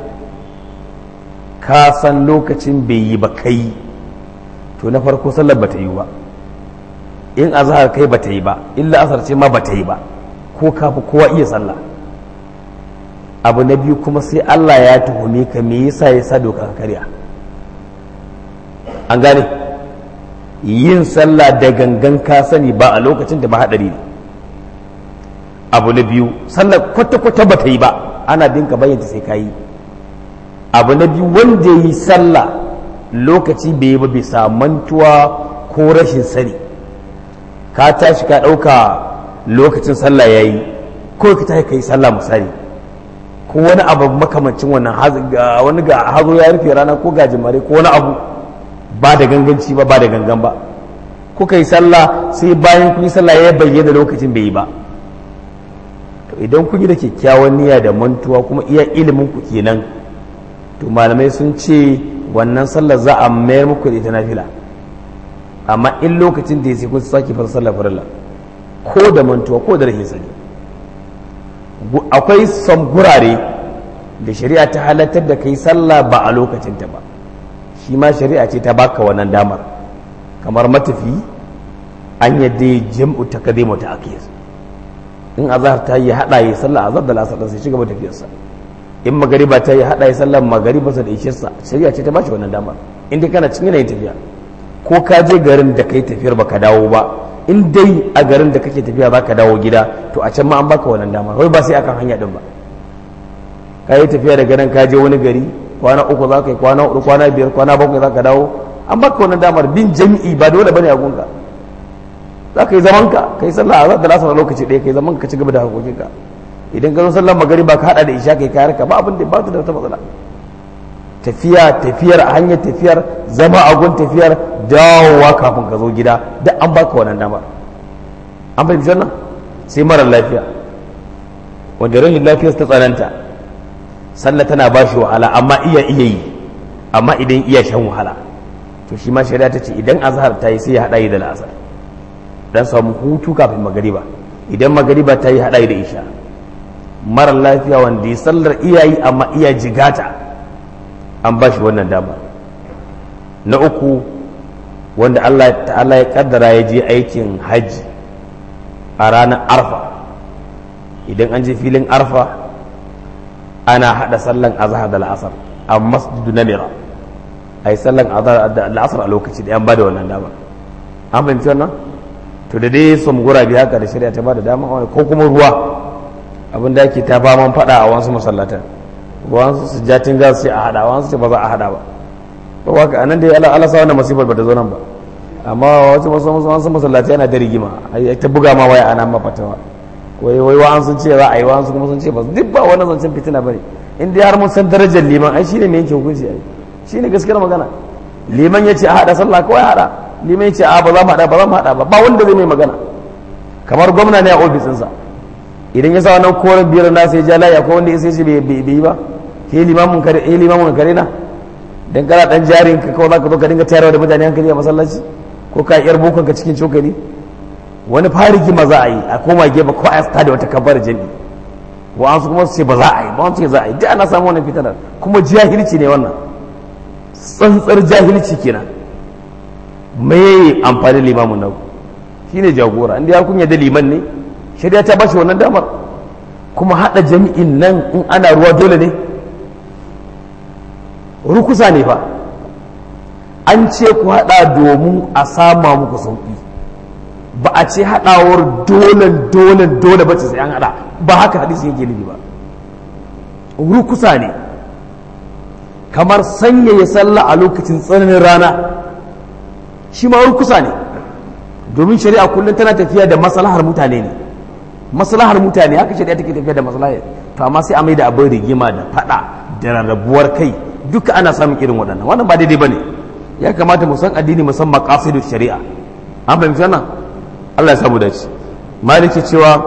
ka san lokacin bai yi ba kai to na farko sallar ba ta yi ba in azhar kai ba ta yi ba illa asar ce ma ba ta yi ba ko ka fi kowa iya sallah abu na biyu kuma sai Allah ya tuhume ka me yasa ya sa doka ka karya an gane yin sallah da gangan ka sani ba a lokacin da ba haɗari ne abu na biyu sallah kwata-kwata ba ta yi ba ana binka bayyanta sai ka yi abu na biyu wanda yi sallah lokaci bai yi ba bisa mantuwa ko rashin sani ka tashi ka ɗauka lokacin sallah ya yi ko ka tashi ka yi sallah misali ko wani abu makamancin wannan wani ga hazo ya rufe rana ko gajimare ko wani abu ba da ganganci ba ba da gangan ba kuka yi sallah sai bayan kun yi sallah ya bayyana lokacin bai yi ba to idan kun yi da kyakkyawan niyya da mantuwa kuma iya ilimin ku kenan to malamai sun ce wannan sallar za a mayar muku da ita nafila amma in lokacin da ya sai kun sake fara sallar farilla ko da mantuwa ko da rashin sani akwai son gurare da shari'a ta halartar da kai sallah ba a lokacinta ba shi ma shari'a ce ta baka wannan damar kamar matafi an yadda ya jam'u ta kade mata akiyar in azhar ta yi hada yi sallah azhar da lasar sai shiga tafiyarsa in magariba ta yi hada yi sallah magariba sa da ishirsa shari'a ce ta bashi wannan damar in dai kana cikin yanayin tafiya ko ka je garin da kai tafiyar baka dawo ba in dai a garin da kake tafiya baka dawo gida to a can ma an baka wannan damar wai ba sai akan hanya din ba ka yi tafiya daga nan ka je wani gari kwana uku za ka yi kwana hudu kwana biyar kwana bakwai za ka dawo an baka wannan damar bin jami'i ba dole bane a gunka za ka yi zaman ka ka yi sallah a da lasar lokaci ɗaya ka yi zaman ka ci gaba da harkokin ka idan ka zo sallar magari ba ka hada da isha kai kayar ka ba abin da ba ta da wata matsala tafiya tafiyar a hanyar tafiyar zama a gun tafiyar dawowa kafin ka zo gida duk an baka wannan damar an fahimci wannan sai mara lafiya wanda rashin lafiyar ta tsananta sallah tana ba shi wahala amma iya iya yi amma idan iya shan wahala to shi ma shari'a ta ce idan azhar ta yi sai ya haɗa yi da la'asar dan samu hutu kafin magariba idan magariba ta yi haɗa yi da isha mara lafiya wanda ya sallar iyayi amma iya jigata an ba shi wannan dama na uku wanda Allah ta'ala ya kaddara ya je aikin hajji a ranar arfa idan an je filin arfa ana hada sallan azhar da la'asar a masjidu namira a yi sallan azhar da la'asar a lokaci da yan ba da wannan dama an fahimci wannan to da dai su gurabi haka da shari'a ta ba da dama ko kuma ruwa abin da ake ta faman fada a wasu masallatan wasu su jatin za su ce a hada wasu ce ba za a hada ba ba waka anan dai Allah Allah sa wannan masifar ba ta zo nan ba amma wasu wasu masallatai yana da rigima ai ta buga ma waya ana mafatawa wai wai wa'an sun ce za a yi wa'an sun kuma sun ce ba duk ba wannan zancen fitina bane in dai har mun san darajar liman ai shine mai yanke hukunci ai shine gaskiyar magana liman ya ce a hada sallah kawai hada liman ya ce a ba za mu hada ba za mu hada ba ba wanda zai mai magana kamar gwamna ne a ofisinsa idan ya sa wannan koren biyar na sai ja laya ko wanda ya sai shi bai yi ba ke limamun kare eh limamun kare na dan kana dan jarin ka kawai zaka zo ka dinga tayarwa da mutane hankali a masallaci ko ka yar bokon ka cikin cokali wani farigi ma za a yi a koma gefe ko a da wata kabbar jami wa'ansu kuma su ce ba za a yi ba wani ce za a yi duk ana samu wannan fitanar kuma jahilci ne wannan tsantsar jahilci kenan me amfani limamun nan shine jagora inda ya kunya da liman ne shari'a ta bashi wannan damar kuma hada jami'in nan in ana ruwa dole ne rukusa ne fa an ce ku hada domin a sama muku sauki ba a ce hadawar dole dole dole ba ce sai an hada ba haka hadisi yake nufi ba rukusa ne kamar sanyaya sallah a lokacin tsananin rana shi ma rukusa ne domin shari'a kullum tana tafiya da maslahar mutane ne maslahar mutane haka shari'a take tafiya da maslahar to amma sai a mai da abin rigima da fada da rarrabuwar kai duka ana samun irin waɗannan wannan ba daidai bane ya kamata mu san addini mu san maqasidu shari'a an fahimci wannan Allah ya samu dace maliki cewa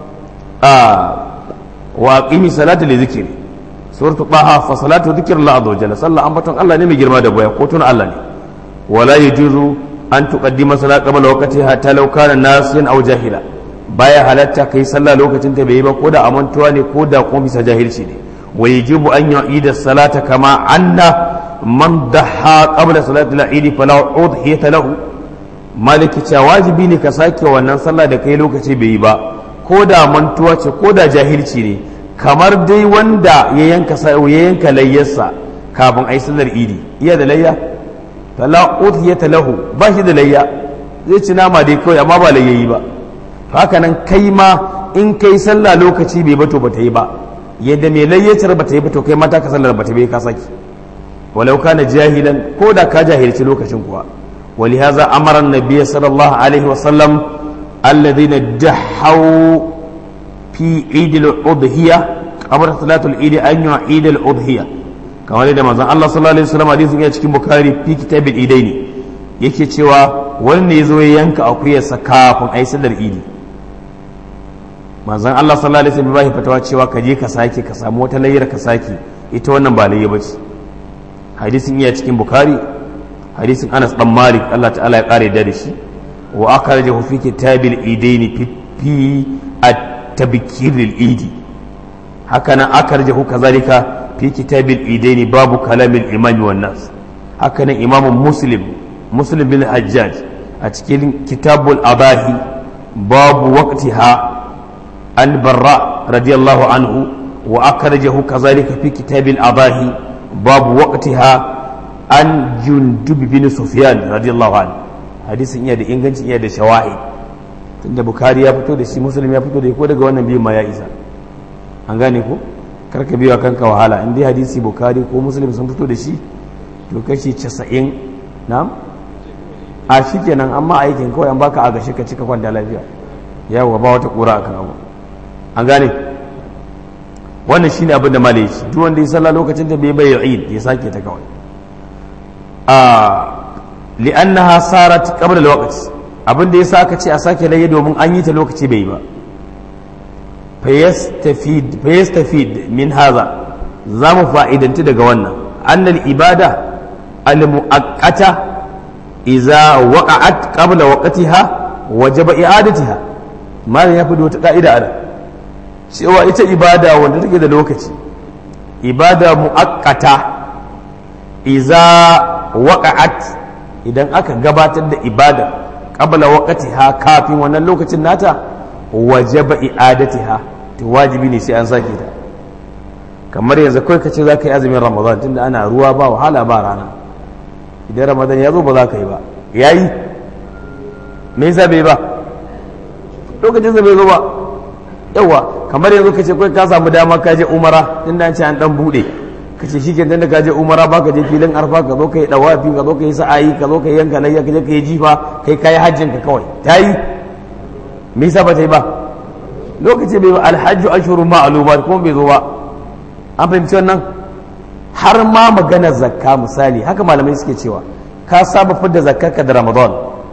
a wa aqimi salata li zikri suratul taha fa salatu dhikrillah azza wa jalla sallah ambaton Allah ne mai girma da boya ko tuna Allah ne wala yajuzu an tuqaddima salat qabla waqtiha hatta law kana nasiyan aw jahila baya halatta kai sallah lokacin ta bai yi ba ko da amantuwa ne ko da kuma bisa jahilci ne wa yajibu an yu'ida salata kama anna man daha qabla salati al-eid fala udhiyata lahu maliki cewa wajibi ne ka sake wannan sallah da kai lokaci bai yi ba ko da mantuwa ce ko da jahilci ne kamar dai wanda ya yanka ya yanka layyarsa kafin ai sallar idi iya da layya fala udhiyata lahu ba shi da layya zai ci nama dai kawai amma ba layyayi ba haka nan kai ma in kai sallah lokaci bai bato bata yi ba yadda mai layyacar bata yi ba to kai mata ka sallar bata bai ka saki walau kana jahilan ko da ka jahilci lokacin kuwa ولهذا أمر النبي صلى الله عليه وسلم الذين دحوا في عيد الأضحية قبل صلاة العيد أن يعيد الأضحية كما لدى مزان الله صلى الله عليه وسلم حديث يا cikin Bukhari fi kitab al-Idaini yake cewa wanda yazo ya yanka akuyarsa kafin ayi sallar idi manzon Allah sallallahu alaihi wasallam bai fatawa cewa ka je ka sake ka samu wata layyar ka sake ita wannan ba layya bace hadisin iya cikin Bukhari hadisin Anas dan Malik Allah ta'ala ya kare da shi wa akhrajahu fi kitabil idaini fi at-tabkir al-idi haka nan akhrajahu kazalika fi kitabil idaini babu kalamil imam wan nas haka nan imamu muslim muslim bin hajjaj a cikin kitabul abahi babu waqtiha al-barra radiyallahu anhu wa akhrajahu kazalika fi kitabil abahi babu waqtiha an jundub bin sufyan radiyallahu anhu hadisin iya da ingancin iya da shawahid tunda bukari ya fito da shi muslim ya fito da ko daga wannan biyu ma ya isa an gane ko karka biya kanka wahala in dai hadisi bukari ko muslim sun fito da shi to kashi 90 na'am a shikenan amma aikin kawai an baka agashi ka cika kwanta lafiya yawa ba wata kura akan abu an gane wannan shine abin da malai shi duk wanda ya salla lokacin da bai bai eid ya sake ta kawai li'annaha sarat qabla al-waqt abin da yasa aka ce a sake laye domin an yi ta lokaci bai ba fayastafid fayastafid min hadha za mu fa'idanci daga wannan annal ibada al-mu'aqqata idza waqa'at qabla waqtiha wajaba i'adatiha malam ya fito wata ka'ida ana cewa ita ibada wanda take da lokaci ibada mu'akkata iza waqa'at idan aka gabatar da ibada qabla waqtiha kafin wannan lokacin nata wajaba i'adatiha to wajibi ne sai an sake ta kamar yanzu kai ka ce za ka yi azumin ramadan tunda ana ruwa ba wahala ba rana idan ramadan ya zo ba za ka yi ba ya yi me yasa bai ba lokacin bai zo ba yawa kamar yanzu ka ce kai ka samu dama ka je umara tunda an ce an dan bude ka ce shi tunda ka je umara ba ka je filin arfa ka zo ka yi dawafi ka zo ka yi sa'ayi ka zo ka yi yanka layya ka je ka yi jifa kai ka yi hajjin ka kawai ta yi me yasa ba ta yi ba lokaci bai ba alhajju ashurun ma'lumat kuma bai zo ba an fahimci wannan har ma magana zakka misali haka malamai suke cewa ka saba fidda zakkarka da ramadan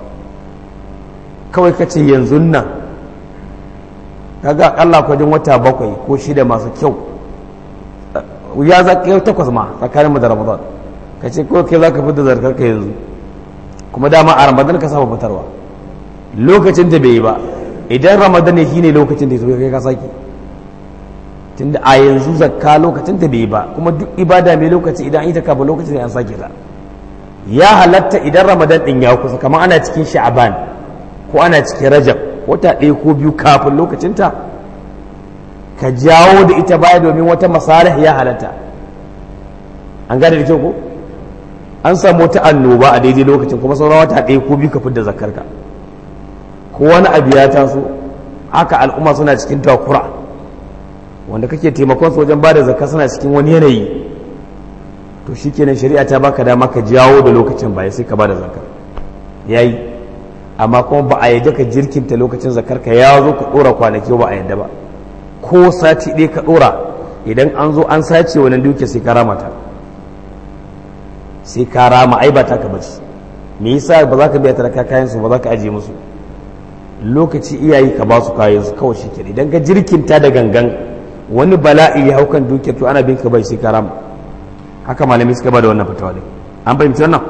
kawai ka ce yanzu nan kaga akalla kwajin wata bakwai ko shida masu kyau ya zakka takwas ma tsakanin da ramadan ka ce ko kai za ka fidda zakkarka yanzu kuma dama a ramadan ka saba fitarwa lokacin da bai yi ba idan ramadan ne shine lokacin da ya zo kai ka sake tunda a yanzu zakka lokacin da bai ba kuma duk ibada mai lokaci idan ita kafa lokacin da an sake ta ya halatta idan ramadan din ya kusa kamar ana cikin sha'aban ko ana cikin rajab wata ɗaya ko biyu kafin lokacinta ka jawo da ita baya domin wata masalih ya halatta an gane da kyau ko an samu wata annoba a daidai lokacin kuma sauran wata ɗaya ko biyu ka fidda zakarka ko wani abu ya taso haka al'umma suna cikin takura wanda kake taimakon su wajen bada zakka suna cikin wani yanayi to shikenan shari'a ta baka dama ka jawo da lokacin baya sai ka bada zakka yayi amma kuma ba a yadda ka jirkinta lokacin zakar ka ya zo ka dora kwanaki ba a yadda ba ko sati ɗaya ka dora idan an zo an sace wannan duke sai ka rama ta sai ka rama ai ba ta ka bace me yasa ba za ka biya talaka kayan su ba za ka ajiye musu lokaci iyayi ka ba su kayan su kawai shi idan ka jirkinta da gangan wani bala'i ya hau kan dukiyar to ana bin ka bai sai karam haka malami suka ba da wannan fatawa din an fahimci wannan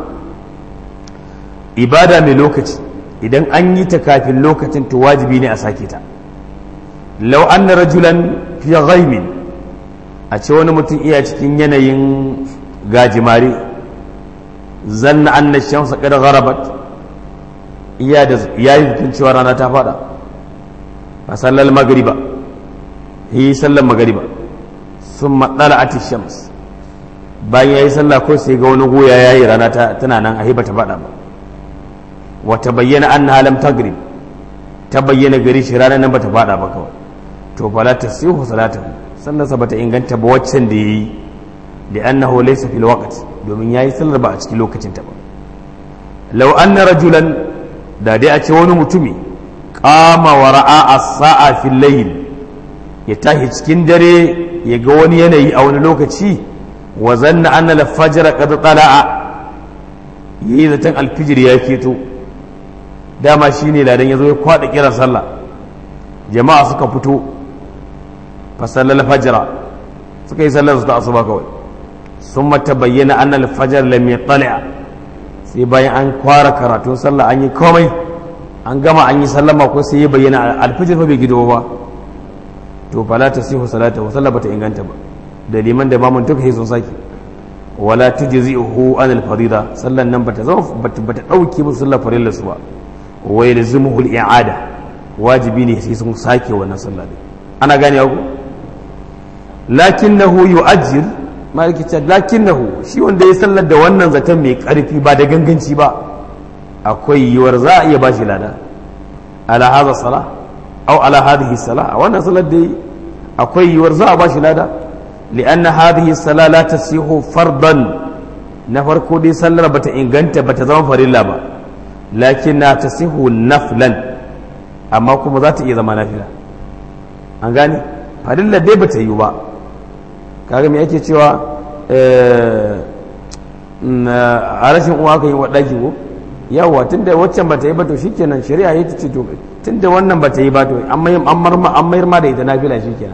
ibada mai lokaci idan an yi ta kafin lokacin to wajibi ne a sake ta law anna rajulan fi ghaibin a ce wani mutum iya cikin yanayin gajimare zanna anna shamsa qad gharabat iya da yayi cewa rana ta fada fa sallal magriba yi sallar magariba sun matsala a shams bayan ya yi sallah ko sai ga wani goya ya yi rana tana nan a hibata faɗa ba wata bayyana an na halam tagrib ta bayyana gari shi ranar nan bata faɗa ba kawai to fala ta sihu salatu sallarsa bata inganta ba waccan da yayi da annahu laysa fil waqt domin yayi sallar ba a cikin lokacin ta ba law anna rajulan da dai a ce wani mutumi qama wa ra'a as-sa'a fil layl ya tashi cikin dare ya ga wani yanayi a wani lokaci wa zanna anna al-fajr qad tala'a yayi zaton alfijir ya keto dama shine ladan yazo ya kwada kiran sallah jama'a suka fito fa sallal fajr suka yi sallar su ta asuba kawai summa tabayyana anna al-fajr lam yatla' sai bayan an kwara karatun sallah an yi komai an gama an yi sallama ko sai ya bayyana alfijir fa bai gido ba to fala ta sihu salata wa sallah bata inganta ba da liman da mamun duka sun saki wala tujzi'uhu an al-farida sallan nan bata zama bata bata dauke musu sallar farilla su ba wa yalzimuhu al-i'ada wajibi ne sai sun sake wannan sallah din ana gane ku lakinnahu yu'ajjil maliki ce lakinnahu shi wanda ya sallar da wannan zaton mai karfi ba da ganganci ba akwai yiwuwar za a iya bashi lada ala hadha salah أو على هذه الصلاة وأنا صلاة دي أكوي ورزاء باش لادا لأن هذه الصلاة لا تصيح فرضا نفر كودي صلى بتا إنغانت بتا زمان فريلا با لكنها تصيح نفلا أما كم ذات إذا ما نفلا أنغاني فريلا دي بتا يوبا kaga me ake cewa a rashin uwa ka yi wa ɗaki ko yawa tunda waccan bata yi ba to shikenan shari'a ya ce to tunda wannan bata yi ba to an mayar ma da ita nafila shikenan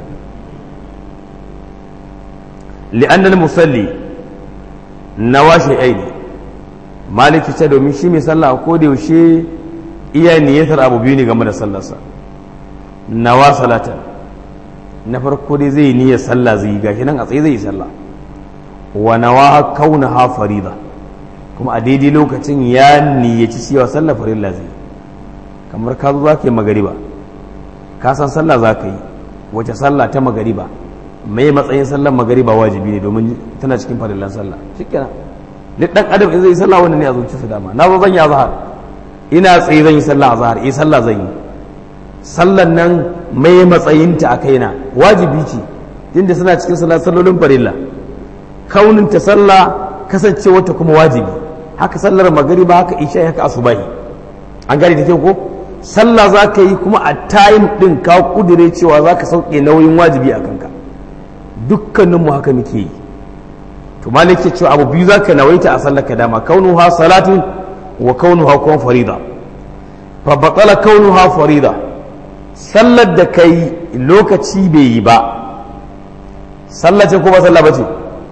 li'anna al-musalli nawa shay'aini maliki ce domin shi mai sallah ko da yaushe iya niyyatar abu biyu ne game da sallarsa nawa salata na farko dai zai niyyar sallah zai yi gashi nan a tsaye zai yi sallah wa nawa kaunaha farida kuma a daidai lokacin ya niyyaci cewa sallah farilla zai kamar ka zo za ka yi magariba ka san sallah za ka yi wace sallah ta magariba mai matsayin sallar magariba wajibi ne domin tana cikin farillan sallah shikenan duk dan adam in zai yi sallah wannan ne a zuciyarsa dama na zo zan yi azhar ina tsaye zan yi sallah azhar eh sallah zan yi sallan nan mai matsayinta a kaina wajibi ce tunda suna cikin sallah sallolin farilla kaunin ta sallah kasancewa ta kuma wajibi haka sallar magariba haka isha haka asubahi an gane da kyau ko sallah za ka yi kuma a tayin ɗin ka kudure cewa za ka sauke nauyin wajibi a kanka dukkaninmu haka muke yi to malik ke cewa abu biyu za ka nawaita a sallar ka dama kaunuha salatin wa kaunuha kuma farida fa batala kaunuha farida sallar da kai lokaci bai yi ba sallah ce ko ba sallah ba ce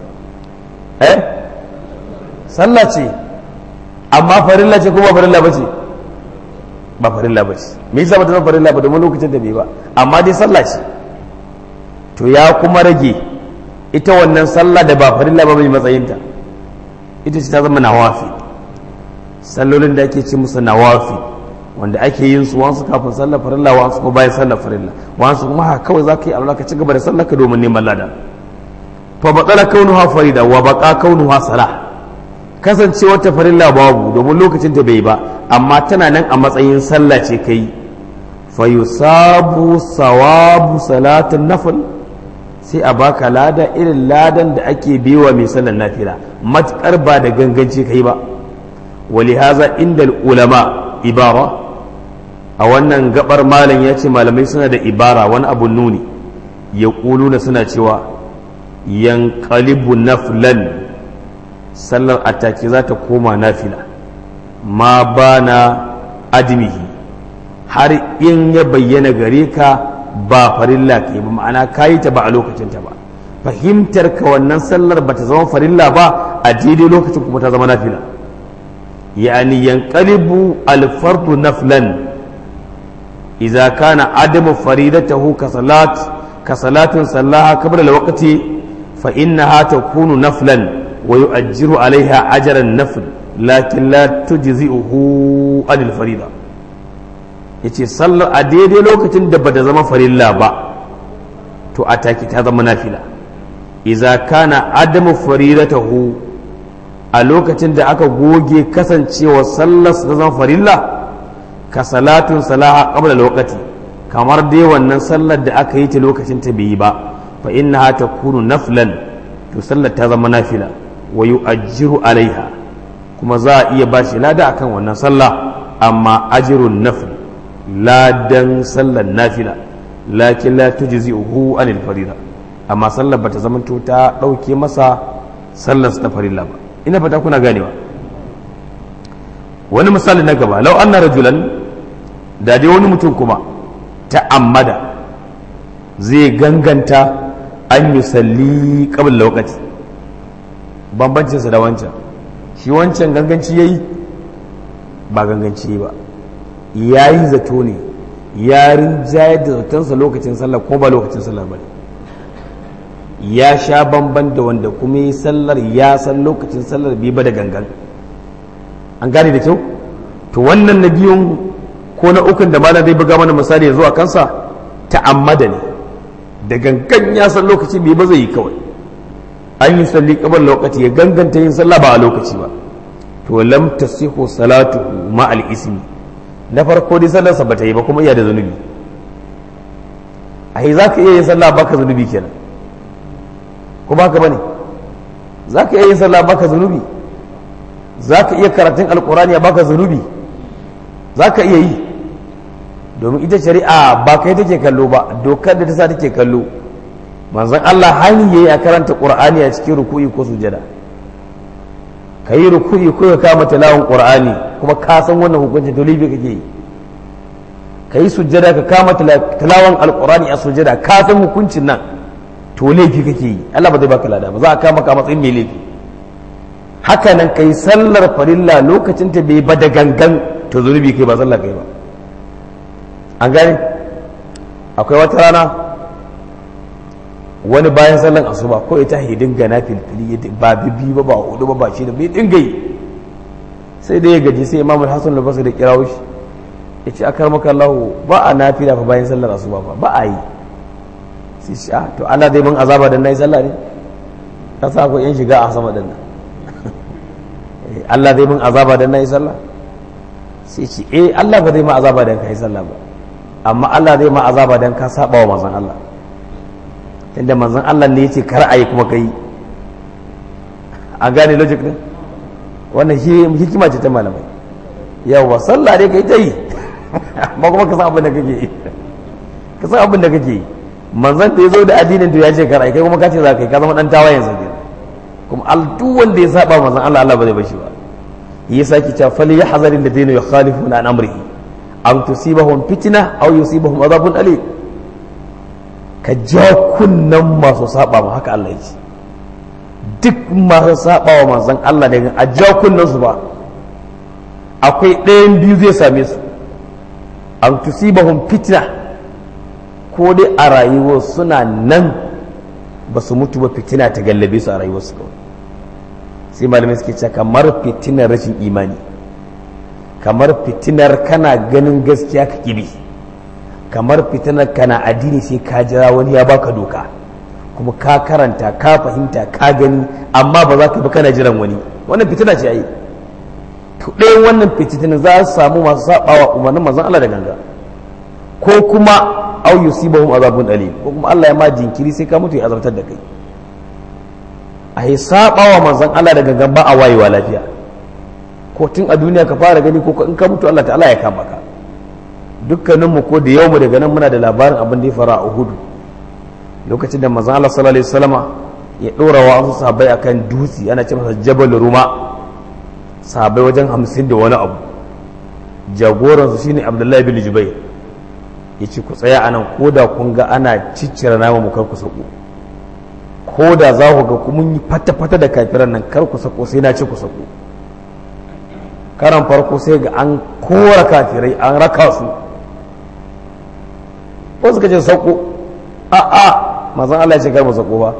eh sallah ce amma farilla ce ko ba farilla ba ce ba farilla ba ce me yasa ba ta zama farilla ba domin lokacin da bai ba amma dai sallah ce to ya kuma rage ita wannan sallah da ba farilla ba mai matsayinta ita ce ta zama nawafi sallolin da ake ce musu nawafi wanda ake yin su wasu kafin sallar farilla wasu kuma bayan sallar farilla wasu kuma haka kawai za ka yi alwala ka ci gaba da sallar ka domin neman lada fa batsala kaunuha farida wa baqa kaunuha salah kasance wata farilla babu domin lokacin ta bai ba amma tana nan a matsayin sallah ce kai fa yusabu sawabu salatin nafil sai a baka lada irin ladan da ake biwa mai sallar nafila matukar ba da ganganci kai ba wali haza inda ulama ibara a wannan gabar malam ya ce malamai suna da ibara wani abu nuni ya na suna cewa yankalibu naflan sallar atake za ta koma nafila ma ba na adimihi har in ya bayyana gare ka ba farilla ke ba ma'ana kayi ta ba a lokacinta ba fahimtar ka wannan sallar ba ta zama farilla ba a daidai lokacin kuma ta zama nafila yani yanqalibu alfardu naflan idza kana adamu faridatahu ka salat ka salatin sallaha qabla alwaqti fa innaha takunu naflan ويؤجر عليها أجر النفل لكن لا تجزئه عن الفريضة yace sallar a daidai lokacin da bata zama farilla ba to a take ta zama nafila iza kana adamu faridatahu a lokacin da aka goge kasancewa sallar ta zama farilla ka salatun salaha qabla lokaci kamar dai wannan sallar da aka yi ta lokacin ta bai yi ba fa innaha takunu naflan to sallar ta zama nafila wa yu'ajjiru alaiha kuma za a iya bashi lada akan wannan sallah amma ajirun nafil ladan sallar nafila lakin la tujzi'uhu anil farida amma sallar bata zamanto ta dauke masa sallar ta farilla ba ina fata kuna ganewa wani misali na gaba lau anna rajulan da dai wani mutum kuma ta'ammada zai ganganta an yusalli qabla lokaci bambancinsa da wancan shi wancan ganganci ya yi ba ganganci ba ya yi zato ne ya rinjayar da zatonsa lokacin sallah ko ba lokacin sallah ba ya sha bamban da wanda kuma yi sallar ya san lokacin sallar bai ba da gangan an gane da kyau to wannan na biyun ko na ukun da malam zai buga mana misali zuwa kansa ta'ammada ne da gangan ya san lokaci bai ba zai yi kawai an yi salli kabar lokaci ya ganganta yin sallah ba a lokaci ba to lam tasihu salatu ma al ismi na farko dai sallar sa bata yi ba kuma iya da zunubi ai zaka iya yin sallah baka zunubi kenan ko baka bane zaka iya yin sallah baka zunubi zaka iya karatun alqur'ani baka zunubi zaka iya yi domin ita shari'a ba kai take kallo ba dokar da ta sa take kallo manzon Allah hani yayi a karanta Qur'ani a cikin ruku'i ko sujada ka yi ruku'i ko ka kama tilawon Qur'ani kuma ka san wannan hukunci to libi kake yi ka yi sujada ka kama tilawon alqur'ani a sujada ka san hukuncin nan to laifi kake yi Allah ba zai baka lada ba za a kama ka matsayin mai laifi haka nan kai sallar farilla lokacin ta bai ba da gangan to zunubi kai ba sallah kai ba an gane akwai wata rana wani bayan sallan asuba ko ita hidin gana filfili ba bibi ba ba hudu ba ba shi da bai dinga yi sai da ya gaji sai imamul hasan al-basri da kirawo shi ya ce akar maka Allah ba a nafila fa bayan sallar asuba ba ba a yi sai shi a to Allah zai mun azaba dan nayi sallah ne ka sa ko yan shiga a sama dan nan Allah zai mun azaba dan nayi sallah sai ce eh Allah ba zai ma azaba dan kai sallah ba amma Allah zai ma azaba dan ka saba wa manzon Allah tunda manzon Allah ne yace kar a yi kuma kai a gane logic din wannan hikima ce ta malamai yawa sallah dai kai ta yi ba kuma ka san abin da kake yi ka san abin da kake yi manzon da ya zo da addinin to ya ce kar kai kuma ka ce za ka yi ka zama dan tawayen sa kuma al duk wanda ya saba manzon Allah Allah ba zai bashi ba yi saki ta fali ya hazarin da dinu yukhalifuna an amrihi am tusibahum fitna aw yusibahum adhabun alim ka ja kunnan masu saba ma haka Allah ya ce duk masu saba wa manzon Allah daga a ja kunnan su ba akwai ɗayan biyu zai same su an tusibahum fitna ko dai a rayuwar suna nan ba su mutu ba fitina ta gallabe su a rayuwarsu kawai sai malamai suke cewa kamar fitinar rashin imani kamar fitinar kana ganin gaskiya ka kibi kamar fitinar kana addini sai ka jira wani ya baka doka kuma ka karanta ka fahimta ka gani amma ba za ka bi kana jiran wani wannan fitina ce ai to ɗayan wannan fitinar za su samu masu sabawa umarnin manzon Allah da ganga ko kuma au yusibahum azabun alim ko kuma Allah ya ma jinkiri sai ka mutu ya azabtar da kai a yi sabawa manzon Allah da gangan ba a wayewa lafiya ko tun a duniya ka fara gani ko in ka mutu Allah ta'ala ya kama ka dukkaninmu ko da yau mu daga nan muna da labarin abin da ya fara a Uhudu lokacin da manzon Allah sallallahu alaihi wasallama ya dora wa wasu sahabbai akan dutse ana ce masa Jabal Ruma sahabbai wajen hamsin da wani abu jagoransu shine Abdullahi bin Jubair ya ce ku tsaya anan ko da kun ga ana ciccire nama mu kar ku sako ko da za ku ga mun yi fata-fata da kafiran nan kar ku sako sai na ce ku sako karan farko sai ga an kora kafirai an raka su wasu ka ce sako a a mazan Allah ya ce kar mu sako ba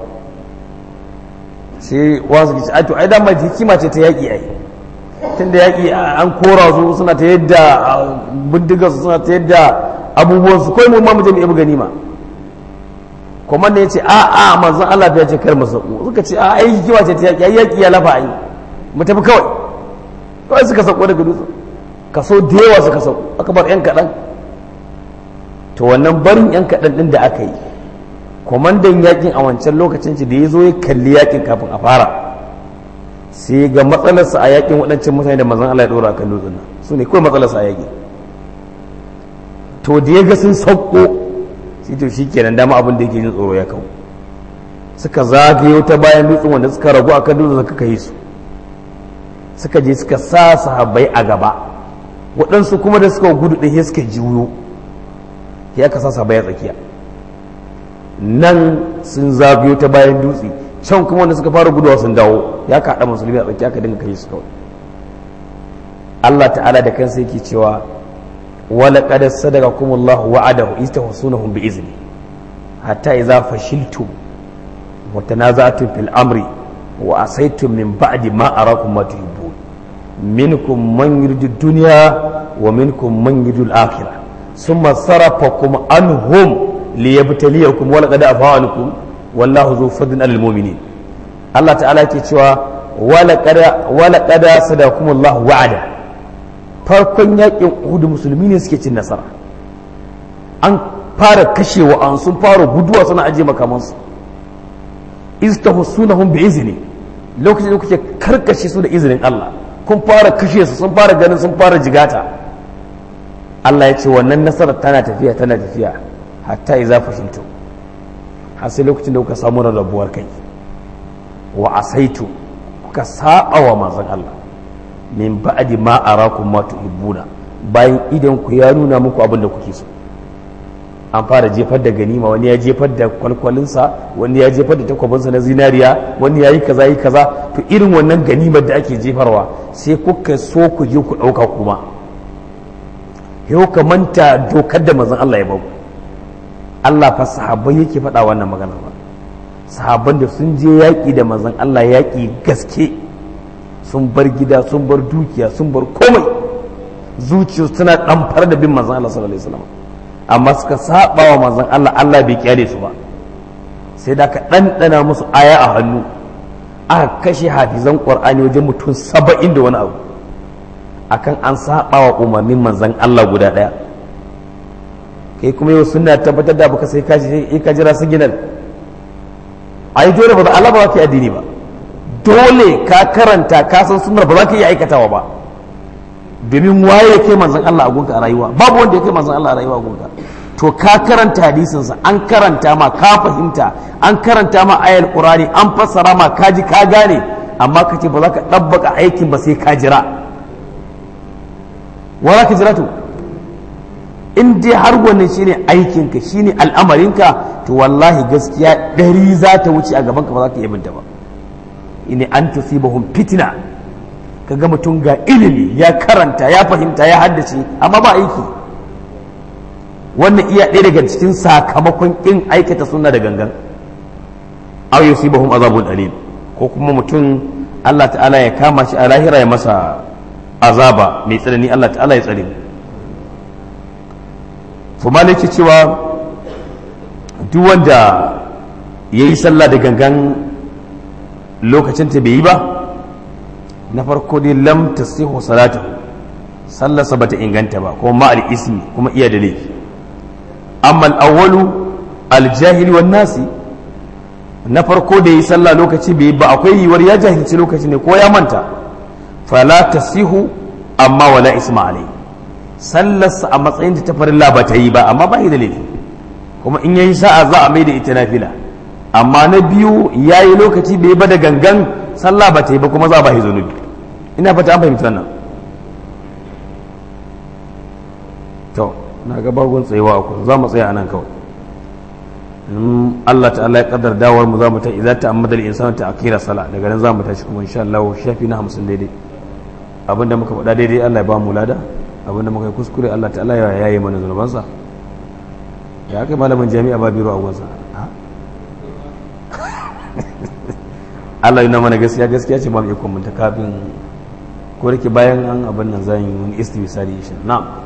sai wasu ka ce ai to ai dama hikima ce ta yaƙi ai tunda yaƙi an kora su suna ta yadda bindigar su suna ta yadda abubuwan su kai mu ma mu je mu ibi ganima komanda ya ce a a manzon Allah ya ce kar mu sako suka ce a ai hikima ce ta yaki yaki ya lafa ai mu tafi kawai kawai suka sako daga dutsen kaso da yawa suka sako aka bar yan kaɗan to wannan barin yan kaɗan ɗin da aka yi kwamandan yakin a wancan lokacin da ya zo ya kalli yakin kafin a fara sai ga matsalarsa a yakin waɗancan mutane da manzon Allah ya ɗora a kan dutsen nan su ne kawai matsalarsa a yakin to da ya ga sun sauko sai to shi kenan dama abin da yake jin tsoro ya kawo suka zagayo ta bayan dutsen wanda suka ragu a kan dutsen suka kai su suka je suka sa sahabbai a gaba waɗansu kuma da suka gudu ɗaya suka juyo ya ka sa sahabbai a tsakiya nan sun zagayo ta bayan dutse can kuma wanda suka fara guduwa sun dawo ya kaɗa musulmi a tsakiya ka dinga kai su kawai Allah ta'ala da kansa yake cewa ولقد صدقكم الله وعده إذ تحصونهم بإذنه حتى إذا فشلتم وتنازعتم في الأمر وعصيتم من بعد ما أراكم ما تحبون منكم من يريد الدنيا ومنكم من يريد الآخرة ثم صرفكم عنهم ليبتليكم ولقد عفا عنكم والله ذو فضل على المؤمنين الله تعالى يقول ولقد ولقد صدقكم الله وعده farkon yakin uhudu musulmi ne suke cin nasara an fara kashewa an sun fara guduwa suna ajiye makamansu istahussunahum bi izni lokacin da kuke karkashe su da izinin Allah kun fara kashe su sun fara ganin sun fara jigata Allah ya ce wannan nasarar tana tafiya tana tafiya hatta idza fashiltu har sai lokacin da kuka samu rarrabuwar kai wa asaitu kuka saba wa manzon Allah min ba'di ma arakum ma tuhibbuna bayan idan ku ya nuna muku abin da kuke so an fara jefar da ganima wani ya jefar da kwalkwalinsa wani ya jefar da takwabinsa na zinariya wani ya yi kaza yi kaza to irin wannan ganimar da ake jefarwa sai kuka so ku je ku ɗauka kuma yau ka manta dokar da mazan Allah ya baku Allah fa sahabbai yake faɗa wannan maganar ba sahabban da sun je yaƙi da manzon Allah yaƙi gaske sun bar gida sun bar dukiya sun bar komai zuciya suna ɗamfar da bin manzon Allah sallallahu alaihi wasallam amma suka saba wa manzon Allah Allah bai kyale su ba sai da ka ɗanɗana musu aya a hannu aka kashe hafizan ƙwar'ani wajen mutum saba'in da wani abu akan an saba wa umarnin manzan Allah guda ɗaya kai kuma yau suna tabbatar da baka sai ka ka jira su ginan ai dole ba da Allah ba za ka yi addini ba dole ka karanta ka san sunnar ba za ka iya aikatawa ba domin waye ya kai manzan Allah a gunka a rayuwa babu wanda ya kai manzan Allah a rayuwa a gunka to ka karanta hadisinsa an karanta ma ka fahimta an karanta ma ayar qur'ani an fassara ma ka ji ka gane amma ka ce ba za ka ɗabbaka aikin ba sai ka jira wa za ka jira to in dai har wannan shine aikinka shine al'amarinka to wallahi gaskiya ɗari za ta wuce a gabanka ba za ka iya binta ba ini an tusibahum fitina ka ga mutum ga ilimi ya karanta ya fahimta ya haddace amma ba aiki wannan iya ɗaya daga cikin sakamakon ƙin aikata suna da gangan aw yusibahum azabun alim ko kuma mutum Allah ta'ala ya kama shi a lahira ya masa azaba mai tsanani Allah ta'ala ya tsare kuma ke cewa duk wanda ya yi sallah da gangan lokacin ta bai yi ba na farko dai lam tasihu salatu sallarsa bata inganta ba kuma ma'al ismi kuma iya da laifi amma al'awwalu aljahili wan nasi na farko da yi sallah lokaci bai ba akwai yiwuwar ya jahilci lokaci ne ko ya manta fala tasihu amma wala isma alai sallarsa a matsayin ta farilla ba ta yi ba amma ba da laifi kuma in yayi sa'a za a mai da ita nafila amma na biyu yayi lokaci bai ba da gangan sallah ba ta yi ba kuma za a ba shi zunubi ina fata an fahimta wannan to na ga bagon tsayewa ku za mu tsaya anan kawai in Allah ta'ala ya kaddar dawar mu za mu ta idza ta'ammada al-insanu ta'khira sala daga nan za mu tashi kuma insha Allah shafi na 50 daidai abinda muka faɗa daidai Allah ya ba mu lada abinda muka yi kuskure Allah ta'ala ya yaye mana zunubansa ya kai malamin jami'a ba biro a gunsa Allah yana mana gaskiya gaskiya ce ba mu ikon mun ta kafin ko da ke bayan an abin nan zan yi wani istiwisari insha na'am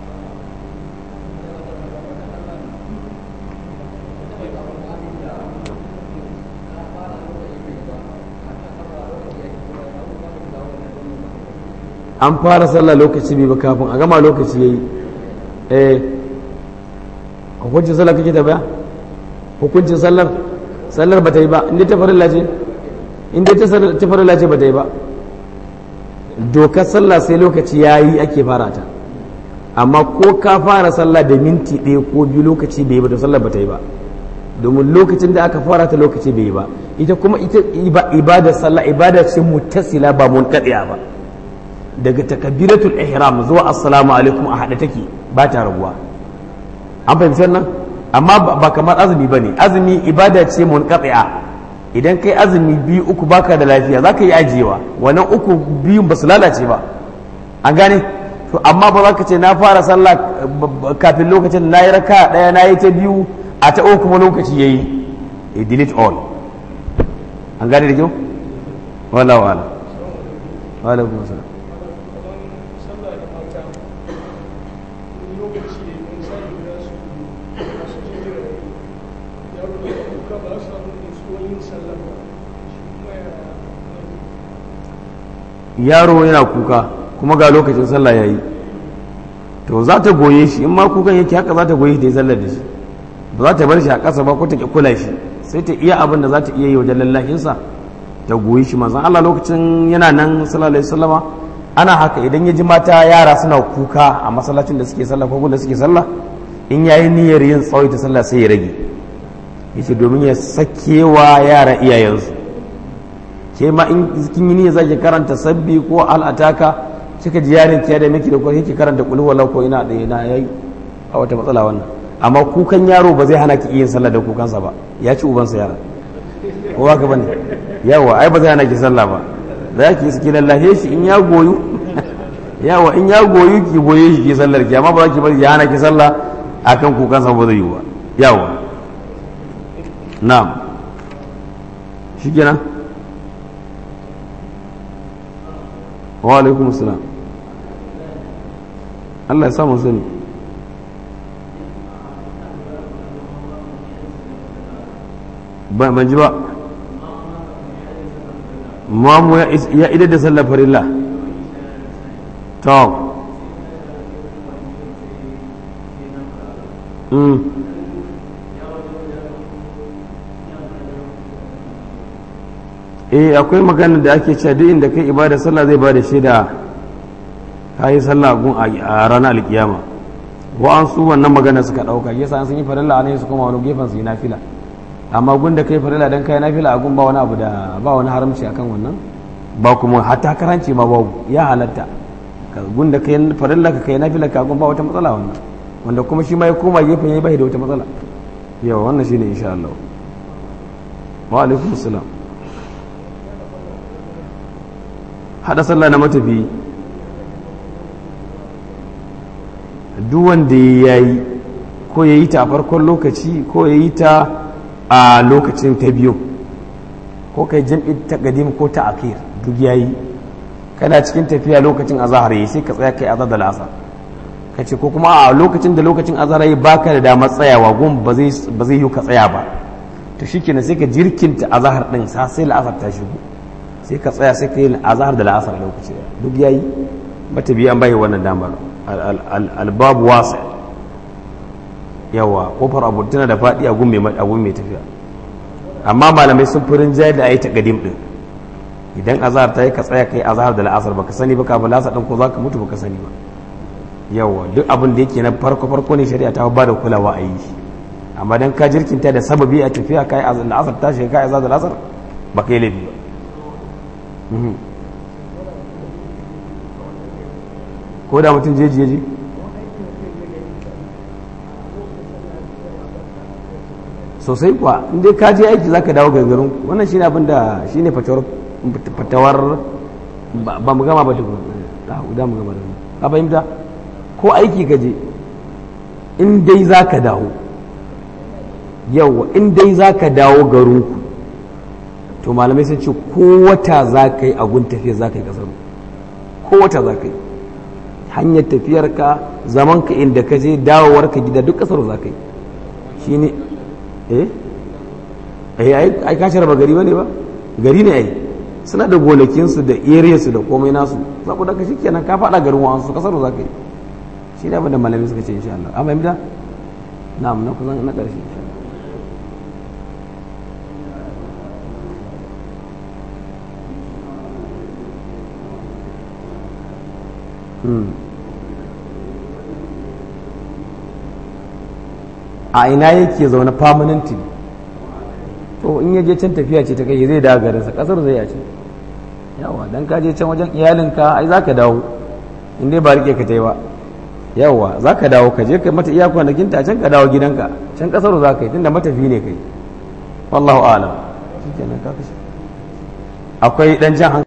an fara sallah lokaci bai ba kafin a gama lokaci yayi eh hukuncin sallah kake ta baya hukuncin sallar sallar ba ta yi ba inda ta farilla ce inda ta farilla ce ba ta yi ba dokar sallah sai lokaci yayi ake fara ta amma ko ka fara sallah da minti ɗaya ko biyu lokaci bai yi ba to sallar ba ta yi ba domin lokacin da aka fara ta lokaci bai yi ba ita kuma ita ibada sallah ibada ce mutasila ba mun kaɗiya ba daga takabiratul ihram zuwa assalamu alaikum a haɗe take ba ta raguwa an fahimci wannan amma ba kamar azumi ba ne azumi ibada ce mun idan kai azumi biyu uku baka da lafiya za ka yi ajiyewa wannan uku biyun ba su lalace ba an gane to amma ba za ka ce na fara sallah kafin lokacin na yi raka ɗaya na yi ta biyu a ta uku kuma lokaci ya yi delete all an gane da kyau wala wala wala kuma salam yaro yana kuka kuma ga lokacin sallah ya yi to za ta goye shi in ma kukan yake haka za ta goye shi da ya sallar da shi ba za ta bar shi a ƙasa ba ko ta kula shi sai ta iya abin da za ta iya yi wajen lallahinsa ta goyi shi manzon Allah lokacin yana nan sallallahu alaihi wasallama ana haka idan ya ji mata yara suna kuka a masallacin da suke sallah ko da suke sallah in yayi niyyar yin tsawaita sallah sai ya rage yace domin ya sakewa yara iyayensu ke ma in kin yi niyyar zaki karanta sabbi ko al'ataka kika ji yarin ki da miki da ko kike karanta qul huwallahu ko ina da ina yayi a wata matsala wannan amma kukan yaro ba zai hana ki yin sallah da kukansa ba ya ci ubansa yara ko ba ka bane yawa ai ba zai hana ki sallah ba za ki yi lallahe shi in ya goyu yawa in ya goyu ki goye shi ki sallar ki amma ba za ki bari ya hana ki sallah akan kukansa ba zai yi ba yawa na'am shi kenan wa alaikum salam Allah ya samu sani ba ban ji ba mamu ya idar da sallar farilla to eh akwai magana da ake cewa duk inda kai ibada sallah zai bada shaida ka yi sallah gun a ranar alkiyama wa'an su wannan magana suka dauka yasa an sun yi farilla a ne su koma wani gefen su yi nafila amma gun da kai farilla dan kai nafila a gun ba wani abu da ba wani haramci akan wannan ba kuma hatta karanci ma babu ya halatta gun da kai farilla ka kai nafila ka gun ba wata matsala wannan wanda kuma shi ma ya koma gefen ya bai da wata matsala yawa wannan shine insha Allah wa alaikum assalam hada sallah na matafi duk wanda ya yi ko ya yi ta a farkon lokaci ko ya yi ta a lokacin ta biyu ko kai jam'i ta gadim ko ta akir duk ya yi kana cikin tafiya lokacin azahar yi sai ka tsaya kai azar da lasa ka ce ko kuma a lokacin da lokacin azahar yi baka da damar tsayawa gun ba zai yi ka tsaya ba to shikenan sai ka jirkinta azahar din sa sai la'asar ta shigo sai ka tsaya sai ka yi azahar da la'asar lokaci duk ya yi mata biyan bai wannan damar albabu wasa yawa kofar abu tana da faɗi a gun mai tafiya amma malamai sun fi rinjaye da a yi ta gadim ɗin idan azahar ta yi ka tsaya kai azahar da la'asar baka sani ba kafin la'asar ɗin ko za ka mutu baka sani ba yawa duk abin da yake na farko farko ne shari'a ta ba da kulawa a yi amma dan ka jirkinta da sababi a tafiya kai la'asar ta shiga kai azahar da la'asar ba kai laifi ba ko da mutum jeji jeji sosai kuwa inda ka je aiki zaka dawo gangarin wannan shine abin da shine fatawar fatawar ba mu gama ba tukun da mu gama da ka fahimta ko aiki ka je in dai zaka dawo yawa in dai zaka dawo garinku to malamai sun ce ko wata za ka yi agun tafiya za ka yi kasar ko wata za ka yi hanyar tafiyarka zamanka inda ka je dawowarka gida duk kasar za ka yi shi ne eh eh ai ka raba gari ba ne ba gari ne ai suna da gonakinsu da su da komai nasu saboda ka shikenan ka faɗa garin wa'ansu kasar za ka yi shi ne abin da malamai suka ce insha Allah amma imda na'am na kusan na ƙarshe insha Allah a ina yake zaune permanently to in yaje can tafiya ce ta kai zai dawo garinsa kasar zai yace yawa dan ka je can wajen iyalinka ai zaka dawo in dai ba rike ka tai ba yawa zaka dawo ka je kai mata iya kwanakin ta can ka dawo gidanka can kasar za ka yi tunda matafi ne kai wallahu a'lam shikenan ka kashe akwai dan jan